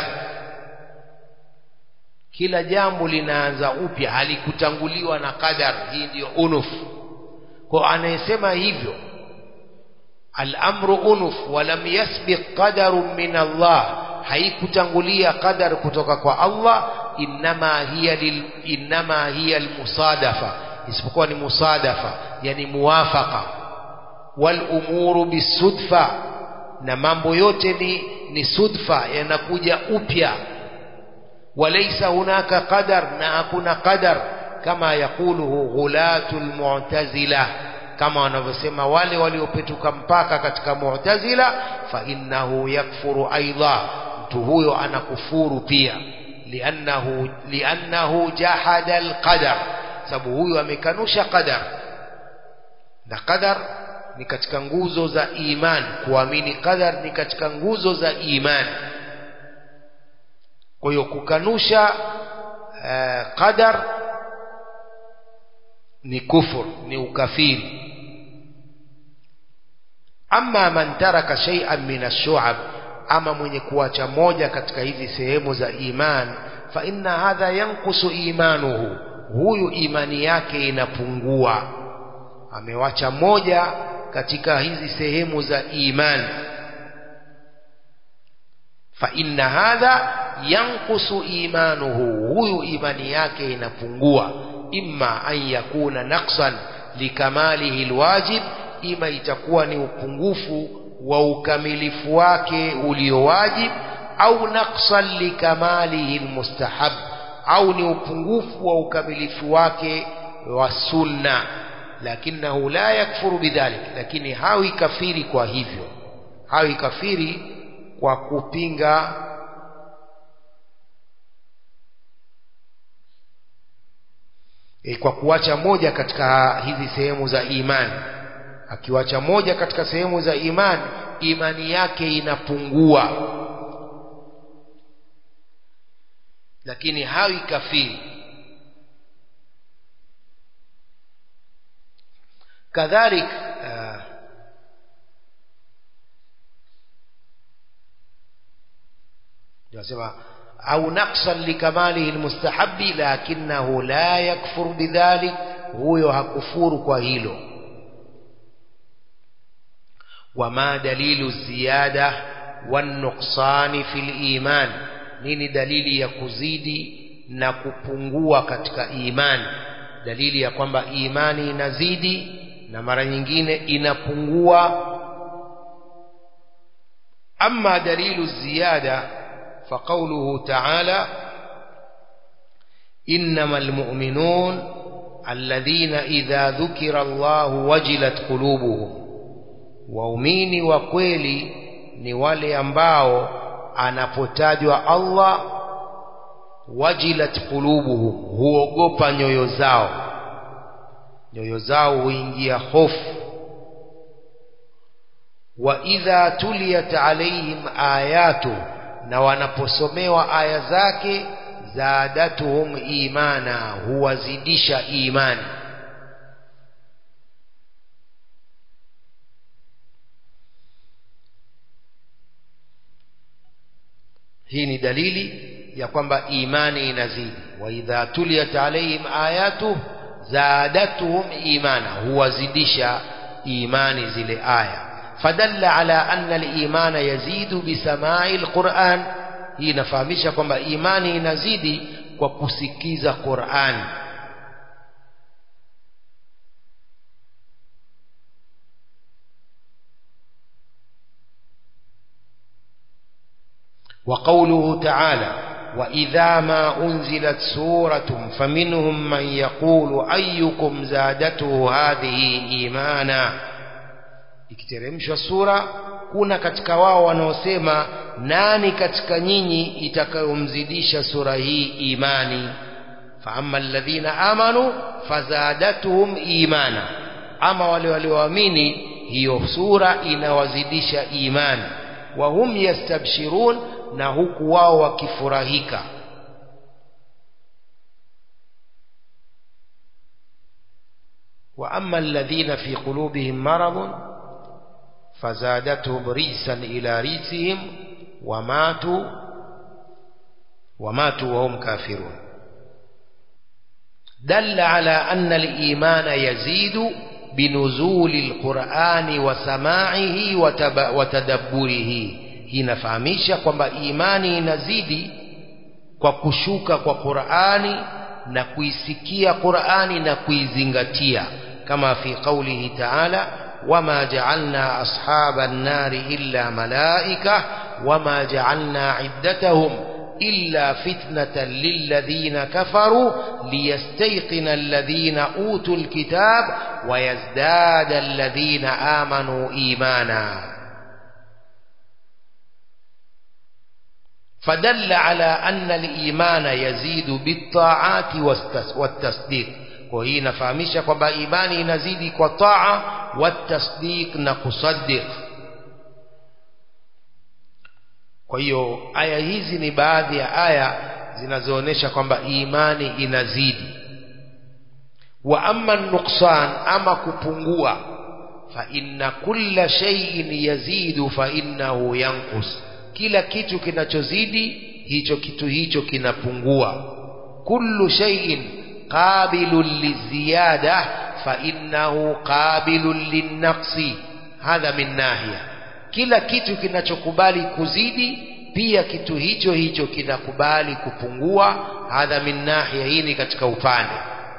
kila jambo linaanza upya halikutanguliwa na qadar hii ndiyo unuf kwa anayesema hivyo الأمر أنف ولم يسبق قدر من الله haikutangulia qadar kutoka kwa Allah inma hiya lil inma hiya almusadafa isipokuwa ni musadafa yani muwafaqa wal umuru bisudfa na mambo yote ni ni sudfa yanakuja upya walaysa hunaka qadar na hakuna qadar kama yakuluhu ghulatul mu'tazila kama wanavyosema wale waliopetuka mpaka katika mu'tazila fa innahu yakfuru aidha mtu huyo anakufuru pia liannahu liannahu jahada alqadar sababu huyo amekanusha qadar na qadar ni katika nguzo za iman kuamini qadar ni katika nguzo za iman kwa hiyo kukanusha uh, qadar ni kufur ni ukafiri ama man taraka shay'an min ash-shu'ab ama mwenye kuacha moja katika hizi sehemu za iman fa inna hadha yankusu imanuhu huyu imani yake inapungua amewacha moja katika hizi sehemu za iman fa inna hadha yankusu imanuhu huyu imani yake inapungua imma an yakuna naqsan likamalihi alwajib ima itakuwa ni upungufu wa ukamilifu wake uliowajib au naqsan likamalihi almustahab au ni upungufu wa ukamilifu wake wa sunna lakinahu la yakfuru bidhalik lakini hawi kafiri kwa hivyo hawi kafiri kwa kupinga e, kwa kuacha moja katika hizi sehemu za imani akiwacha moja katika sehemu za imani imani yake inapungua lakini hawi kafiri kadhalik uh, nasema au naqsan likamalihi almustahabi lakinahu la yakfur bidhalik huyo hakufuru kwa hilo wama dalilu ziyada wanuqsani fil iman nini dalili ya kuzidi na kupungua katika imani dalili ya kwamba imani inazidi na mara nyingine inapungua ama dalilu ziyada فقوله تعالى إنما المؤمنون الذين إذا ذكر الله وجلت قلوبهم waumini wa kweli ni wale ambao anapotajwa Allah wajilat qulubuhum huogopa nyoyo zao nyoyo zao huingia hofu wa idha tuliyat alaihim ayatu na wanaposomewa aya zake zadatuhum imana huwazidisha imani hii ni dalili ya kwamba imani inazidi wa idha tuliyat alaihim ayatu zadatuhum imana huwazidisha imani zile aya fadalla ala anna al-imana yazidu bisamai al-Qur'an hii inafahamisha kwamba imani inazidi kwa kusikiza Qur'an وقوله تعالى وإذا ما أنزلت سورة فمنهم من يقول أيكم زادته هذه إيمانا ikiteremshwa sura kuna katika wao wanaosema nani katika nyinyi itakayomzidisha sura hii imani faama alladhina amanu fazadatuhum imana ama wale walioamini hiyo sura inawazidisha imani wa hum yastabshirun na huku wao wakifurahika wa amma alladhina fi qulubihim maradun فزادتهم رجسا إلى رجسهم وماتوا وماتوا وهم كافرون دل على أن الإيمان يزيد بنزول القرآن وسماعه وتدبره hina fahamisha kwamba imani inazidi kwa kushuka kwa Qur'ani na kuisikia Qur'ani na kuizingatia kama fi qawlihi ta'ala وما جعلنا أصحاب النار إلا ملائكة وما جعلنا عدتهم إلا فتنة للذين كفروا ليستيقن الذين أوتوا الكتاب ويزداد الذين آمنوا إيمانا فدل على أن الإيمان يزيد بالطاعات والتصديق kwa hii inafahamisha kwamba imani inazidi kwa taa watasdiq na kusaddiq kwa hiyo aya hizi ni baadhi ya aya zinazoonyesha kwamba imani inazidi wa amma nuksan ama kupungua fa inna kulla shay'in yazidu fa innahu yanqus kila kitu kinachozidi hicho kitu hicho kinapungua kullu shay'in قابل للزيادة فإنه قابل للنقص هذا من ناحية kila kitu kinachokubali kuzidi pia kitu hicho hicho kinakubali kupungua hadha min nahia hii ni katika upande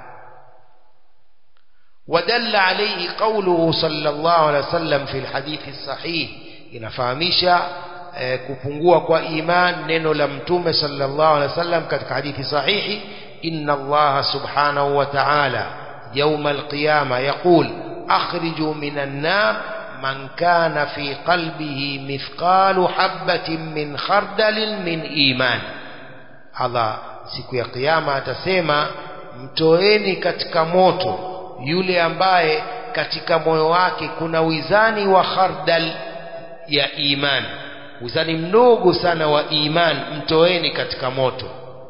ودل عليه قوله صلى الله عليه وسلم في الحديث الصحيح inafahamisha eh, kupungua kwa iman neno la mtume sallallahu alaihi wasallam katika hadithi sahihi inna Allah subhanahu wa ta'ala يوم القيامة يقول أخرجوا من النار من كان في قلبه مثقال حبة من خردل من إيمان Allah siku ya kiyama atasema mtoeni katika moto yule ambaye katika moyo wake kuna wizani wa khardal ya iman wizani mdogo sana wa iman mtoeni katika moto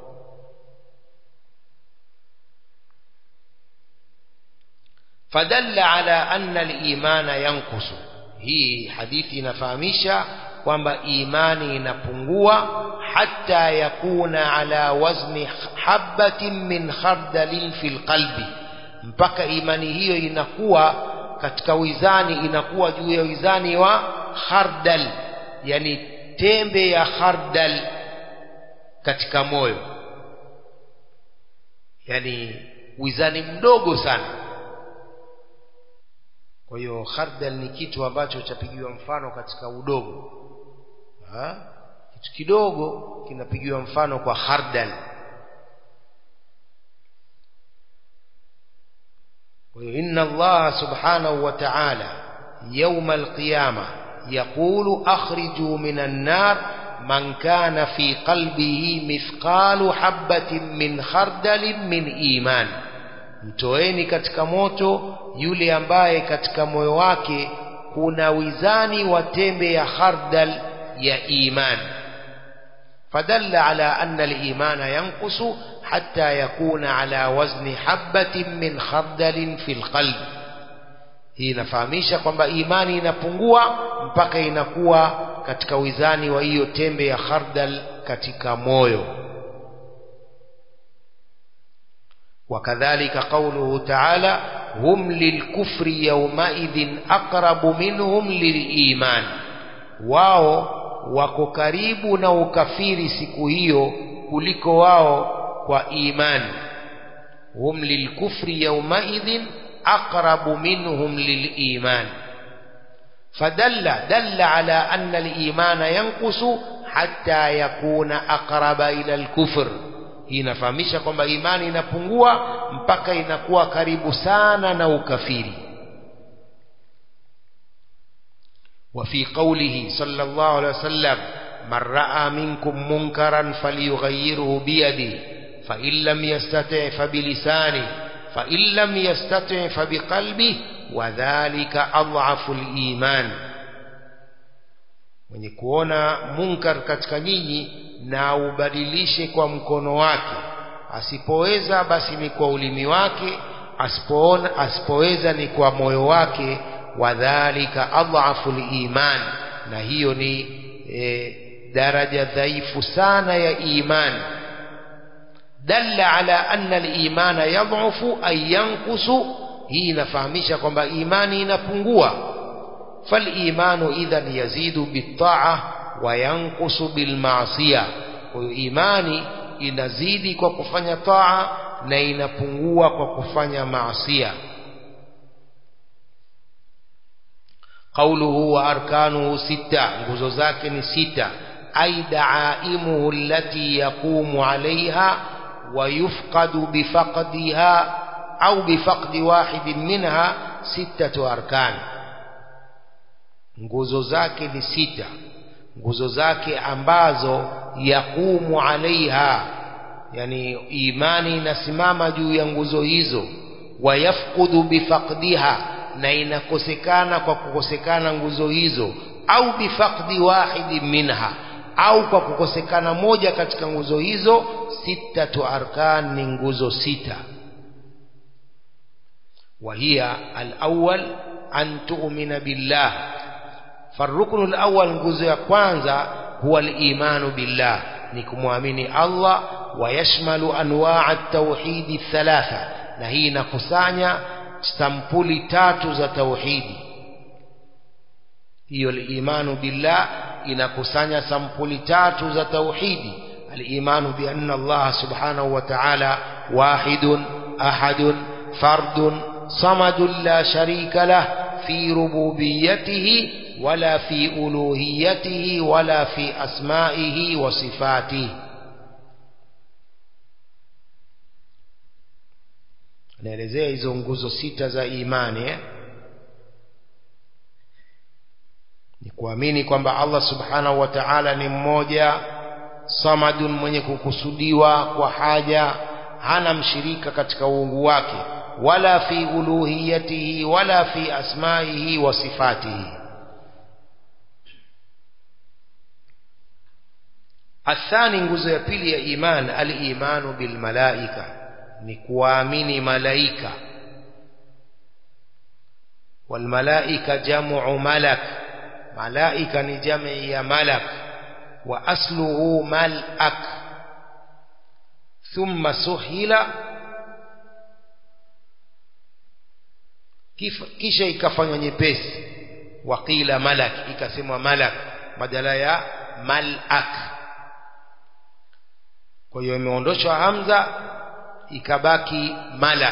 fadalla ala anna al-imana yankusu hii hadithi inafahamisha kwamba imani inapungua hata yakuna ala wazni habatin min khardalin fil qalbi mpaka imani hiyo inakuwa katika wizani inakuwa juu ya wizani wa khardal yani tembe ya khardal katika moyo yani wizani mdogo sana kwa hiyo khardal ni kitu ambacho chapigiwa mfano katika udogo ha? kitu kidogo kinapigiwa mfano kwa khardal kwa hiyo inna Allah subhanahu wa ta'ala يوم القيامة يقول أخرجوا من النار من كان في قلبه مثقال حبة من خردل من إيمان mtoeni katika moto yule ambaye katika moyo wake kuna wizani wa tembe ya khardal ya iman fadalla ala anna al-imana yanqusu hatta yakuna ala wazni habatin min khardalin fil qalbi hii inafahamisha kwamba imani inapungua mpaka inakuwa katika wizani wa hiyo tembe ya khardal katika moyo وكذلك قوله تعالى هم للكفر يومئذ أقرب منهم للإيمان wao wako karibu na ukafiri siku hiyo kuliko wao kwa imani hum lilkufri yaumaidhin aqrabu minhum liliman fadalla dalla ala anna alimana yankusu hatta yakuna aqraba ila alkufr hii inafahamisha kwamba imani inapungua mpaka inakuwa karibu sana na ukafiri وفي قوله صلى الله عليه وسلم من رأى منكم منكرا فليغيره بيده فإن لم يستطع فبلسانه فإن لم يستطع فبقلبه وذلك أضعف الإيمان mwenye kuona munkar katika nyinyi na ubadilishe kwa mkono wake asipoweza basi ni kwa ulimi wake asipoona asipoweza ni kwa moyo wake wadhalika adhafu liman na hiyo ni e, daraja dhaifu sana ya iman dalla ala anna al-imana yadhufu ay yankusu hii inafahamisha kwamba imani inapungua فالإيمان إذا يزيد بالطاعة وينقص بالمعصية وإيماني inazidi kwa kufanya taa na inapungua kwa kufanya maasia قوله وأركانه ستة nguzo zake ni sita أي دعائمه التي يقوم عليها ويفقد بفقدها أو بفقد واحد منها ستة أركان nguzo zake ni sita nguzo zake ambazo yakumu alaiha yani imani inasimama juu ya nguzo hizo wayafkudu bifaqdiha na inakosekana kwa kukosekana nguzo hizo au bifaqdi wahidi minha au kwa kukosekana moja katika nguzo hizo sittatu arkan ni nguzo sita وهي الأول أن تؤمن بالله فالركن الأول nguzo ya kwanza huwa al-imanu billah ni kumwamini Allah wayashmalu anwaa at-tauhid thalatha na hii inakusanya sampuli tatu za tauhidi hiyo al-imanu billah inakusanya sampuli tatu za tauhidi الإيمان بأن الله سبحانه وتعالى واحد أحد فرد صمد لا شريك له في ربوبيته ولا في ألوهيته ولا في أسمائه وصفاته naelezea hizo nguzo sita za imani eh? ni kuamini kwamba Allah subhanahu wa ta'ala ni mmoja samadun mwenye kukusudiwa kwa haja hana mshirika katika uungu wake wala fi uluhiyatihi wala fi asmaihi wa sifatihi athani nguzo ya pili ya iman al-imanu bil malaika ni kuamini malaika wal malaika jam'u malak malaika ni jamii ya malak وأصله ملأك ثم سهل kisha ikafanywa nyepesi waqila malak ikasemwa malak badala ya malak kwa hiyo imeondoshwa hamza ikabaki malak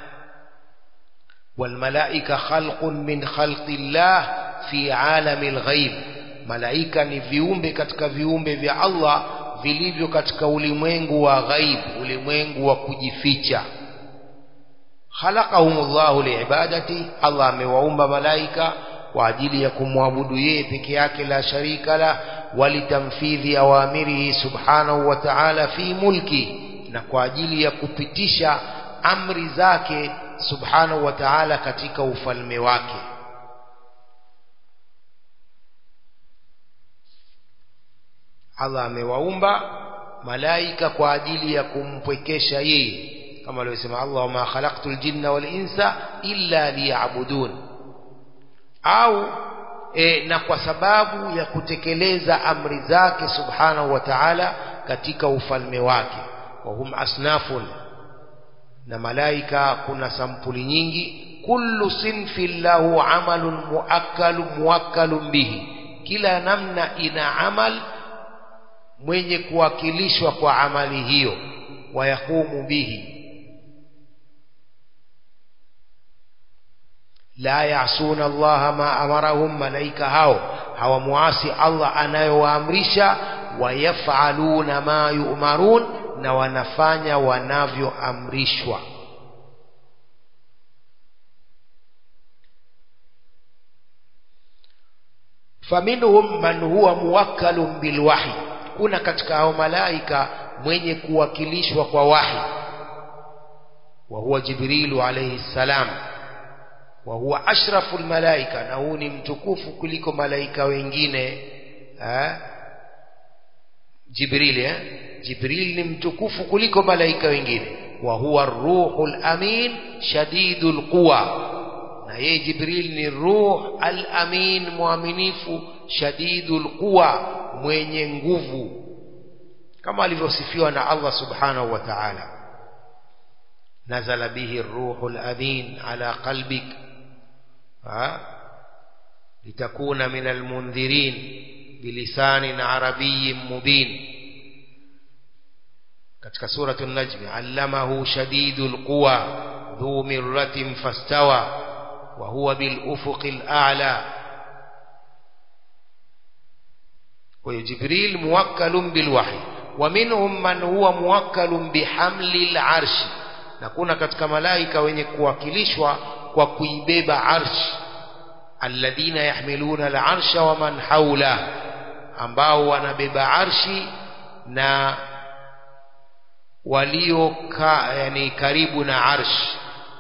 walmalaika khalqun min khalqi llah fi alami lghaib malaika ni viumbe katika viumbe vya Allah vilivyo katika ulimwengu wa ghaib ulimwengu wa kujificha khalaqahumullahu liibadati Allah amewaumba malaika kwa ajili ya kumwabudu yeye peke yake la sharika la walitamfidhi awamirihi subhanahu wa ta'ala fi mulki na kwa ajili ya kupitisha amri zake subhanahu wa ta'ala katika ufalme wake Allah amewaumba malaika kwa ajili ya kumpwekesha yeye kama alivyosema Allah wama khalaqtul jinna wal insa illa liya'budun au e, na kwa sababu ya kutekeleza amri zake subhanahu wa ta'ala katika ufalme wake wa hum asnafun na malaika kuna sampuli nyingi kullu sinfin lahu amalun muakkalun muwakkalun bihi kila namna ina amal mwenye kuwakilishwa kwa amali hiyo wayakumu bihi la yasuna Allah ma amarahum malaika hao hawamuasi Allah anayowaamrisha wayafaluna ma yu'marun na wanafanya wanavyoamrishwa faminhum man huwa muwakkalun bilwahi kuna katika hao malaika mwenye kuwakilishwa kwa wahi wa huwa jibrilu alayhi salam wa huwa ashrafu almalaika na huu ni mtukufu kuliko malaika wengine eh jibril eh jibril ni mtukufu kuliko malaika wengine wa huwa ruhul amin shadidul quwa na yeye jibril ni ruh al-amin muaminifu shadidul quwa mwenye nguvu kama alivyosifiwa na Allah subhanahu wa ta'ala nazala bihi ruhul amin ala qalbik litakuna min almundhirin bilisanin arabiyyin mubin katika suratu an-najm allamahu shadidul quwa dhu mirratin fastawa wa huwa bil ufuqil a'la kwa hiyo jibril muwakkalun bil wahyi wa minhum man huwa muwakkalun bihamli al-arsh na kuna katika malaika wenye kuwakilishwa kwa kuibeba arsh alladhina yahmiluna al-arsha wa man hawla ambao wanabeba arshi na walio ka, yani karibu na arsh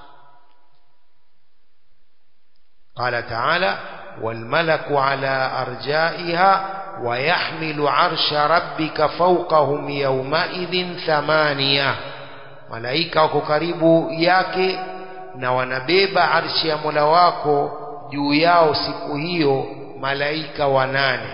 قال تعالى والملك على أرجائها ويحمل عرش ربك فوقهم يومئذ ثمانية malaika wako karibu yake na wanabeba arshi ya Mola wako juu yao siku hiyo malaika wanane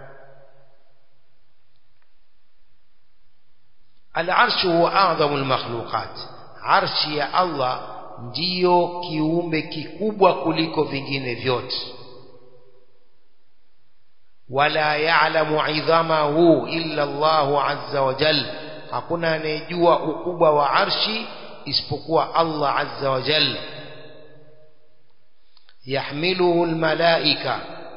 al-arshu huwa a'dhamu al-makhluqat arshi ya Allah ndiyo kiumbe kikubwa kuliko vingine vyote wala ya'lamu 'idhamahu illa Allahu 'azza wa jalla hakuna anayejua ukubwa wa arshi isipokuwa Allah 'azza wa jalla yahmiluhu almalaika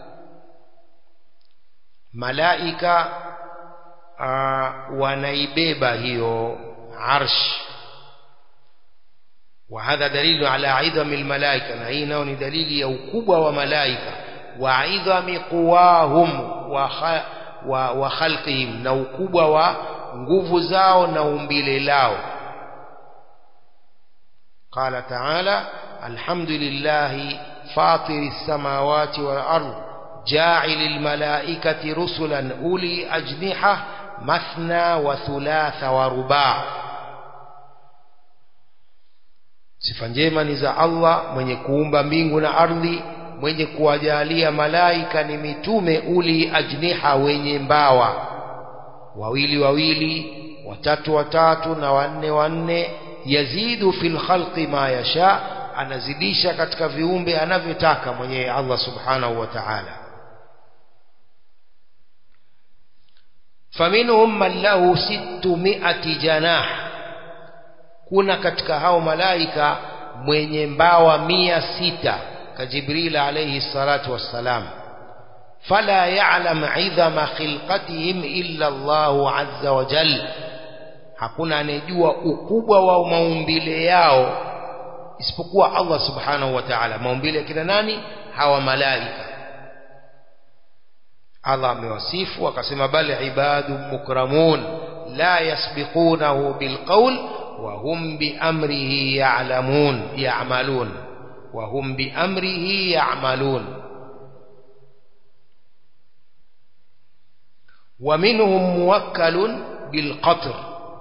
malaika uh, wanaibeba hiyo arsh وهذا دليل على عظم الملائكة na hii nao ni dalili ya ukubwa wa malaika wa idhami quwahum wa, wa, wa khalqihim na ukubwa wa nguvu zao na umbile lao قال تعالى الحمد لله فاطر السماوات والأرض جاعل الملائكة رسلا أولي أجنحة مثنى وثلاث ورباع sifa njema ni za Allah mwenye kuumba mbingu na ardhi mwenye kuwajalia malaika ni mitume uli ajniha wenye mbawa wawili wawili watatu watatu na wanne wanne yazidu fil khalqi ma yasha anazidisha katika viumbe anavyotaka mwenyewe Allah subhanahu wa ta'ala faminhum man lahu 600 janah kuna katika hao malaika mwenye mbawa mia sita كجبريل عليه الصلاة والسلام فلا يعلم عظم خلقتهم إلا الله عز وجل hakuna anejua ukubwa wa maumbile yao isipokuwa Allah subhanahu wa ta'ala maumbile kina nani hawa malaika Allah amewasifu akasema bal ibadun mukramun la yasbiqunahu bilqawl wa hum bi amrihi ya'lamun ya'malun وهم بأمره يعملون ومنهم موكل بالقطر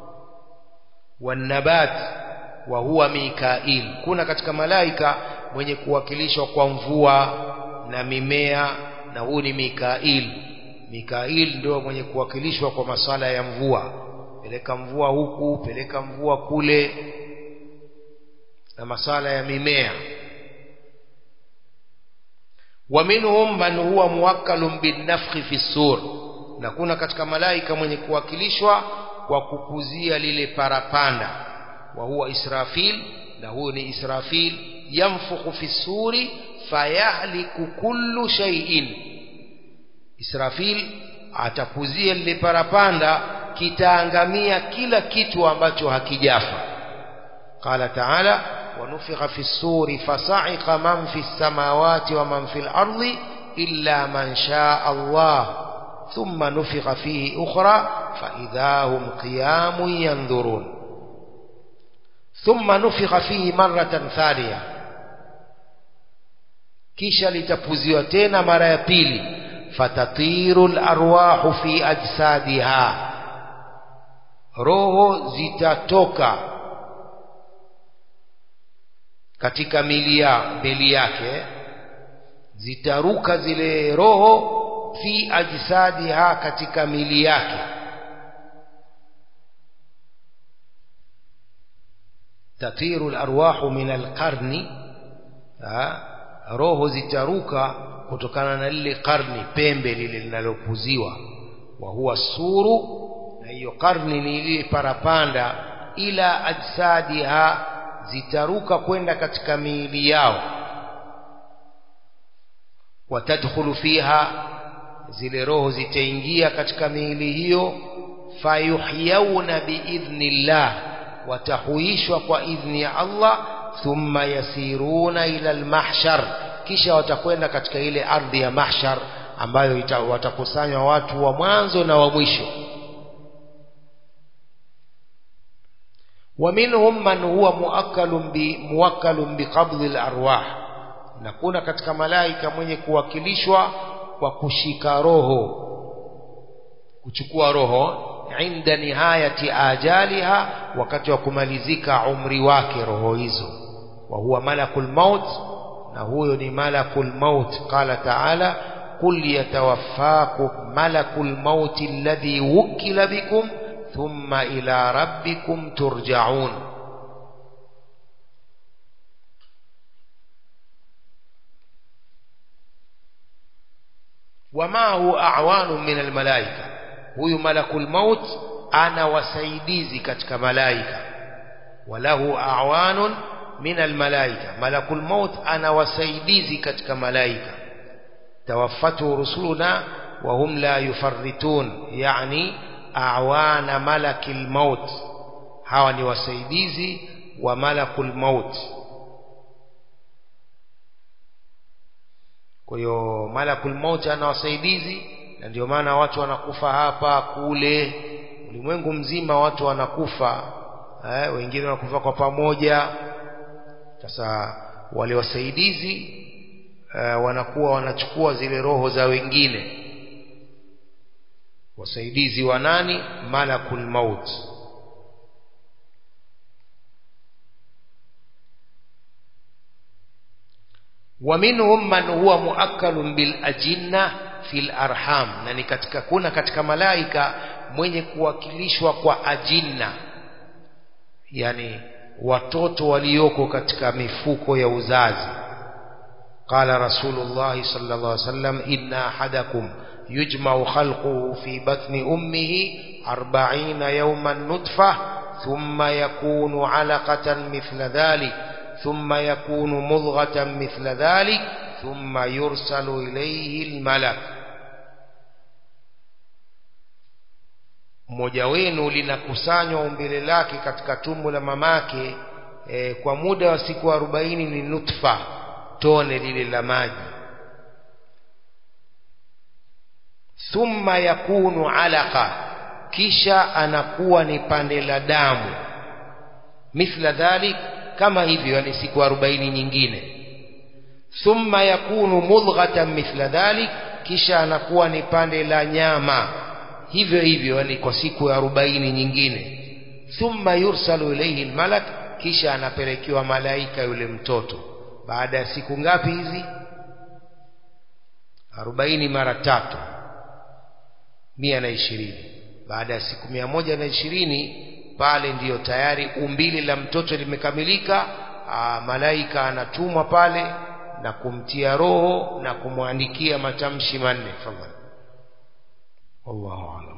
والنبات وهو ميكائيل kuna katika malaika mwenye kuwakilishwa kwa mvua na mimea na huu ni Mikail Mikail ndio mwenye kuwakilishwa kwa masala ya mvua peleka mvua huku peleka mvua kule na masala ya mimea ومنهم من هو موكل بالنفخ في السور na kuna katika malaika mwenye kuwakilishwa kwa kupuzia lile parapanda wa huwa Israfil na huyo ni Israfil yamfukhu fi suri fayahliku kullu shay'in Israfil atapuzia lile parapanda kitaangamia kila kitu ambacho hakijafa qala ta'ala ونفخ في السور فصعق من في السماوات ومن في الأرض إلا من شاء الله ثم نفخ فيه أخرى فإذا هم قيام ينظرون ثم نفخ فيه مرة ثانية kisha litapuziwa tena mara ya pili fatatiru larwahu fi ajsadiha roho zitatoka katika mili ya mili yake zitaruka zile roho fi ajsadiha katika mili yake tatiru alarwahu min alqarni roho zitaruka kutokana na lile karni pembe lile linalopuziwa wa huwa suru na hiyo karni ni ile parapanda ila ajsadiha zitaruka kwenda katika miili yao watadkhulu fiha zile roho zitaingia katika miili hiyo fayuhyauna biidhnillah watahuishwa kwa idhni ya Allah thumma yasiruna ila almahshar kisha watakwenda katika ile ardhi ya mahshar ambayo ita, watakusanywa watu wa mwanzo na wa mwisho ومنهم من هو موكل بموكل بقبض الارواح na kuna katika malaika mwenye kuwakilishwa kwa kushika roho kuchukua roho inda nihayati ajaliha wakati wa kumalizika umri wake roho hizo wa huwa malakul maut na huyo ni malakul maut qala taala qul yatawaffakum malakul maut alladhi wukila bikum ثم إلى ربكم ترجعون wamahu a'wanu min almalaika huyu malakul maut ana wasaidizi katika malaika walahu a'wanun min almalaika malakul maut ana wasaidizi katika malaika tawaffatu rusuluna wa hum la yufarritun yani a'wana malakil maut hawa ni wasaidizi wa malakul maut kwa hiyo malakul maut ana wasaidizi na ndio maana watu wanakufa hapa kule ulimwengu mzima watu wanakufa eh, wengine wanakufa kwa pamoja sasa wale wasaidizi eh, wanakuwa wanachukua zile roho za wengine wasaidizi wa nani malakul maut ومنهم من هو مؤكل بالأجنة في الأرحام na ni katika kuna katika malaika mwenye kuwakilishwa kwa ajinna yani watoto walioko katika mifuko ya uzazi قال رسول الله صلى الله عليه وسلم إن أحدكم يجمع خلقه في بطن أمه أربعين يوما نطفة ثم يكون علقة مثل ذلك ثم يكون مضغة مثل ذلك ثم يرسل إليه الملك mmoja wenu linakusanywa umbile lake katika tumbo la mamake e, kwa muda wa siku arobaini ni nutfa tone lile la maji thumma yakunu alaqa kisha anakuwa ni pande la damu mithla dhalik kama hivyo yani siku arobaini nyingine thumma yakunu mudghatan mithla dhalik kisha anakuwa ni pande la nyama hivyo hivyo yani kwa siku ya arobaini nyingine thumma yursalu ilayhi almalak kisha anapelekewa malaika yule mtoto baada ya siku ngapi hizi arobaini mara tatu mia na ishirini baada ya siku mia moja na ishirini pale ndiyo tayari umbili la mtoto limekamilika aa, malaika anatumwa pale na kumtia roho na kumwandikia matamshi manne fadhali wallahu a'lam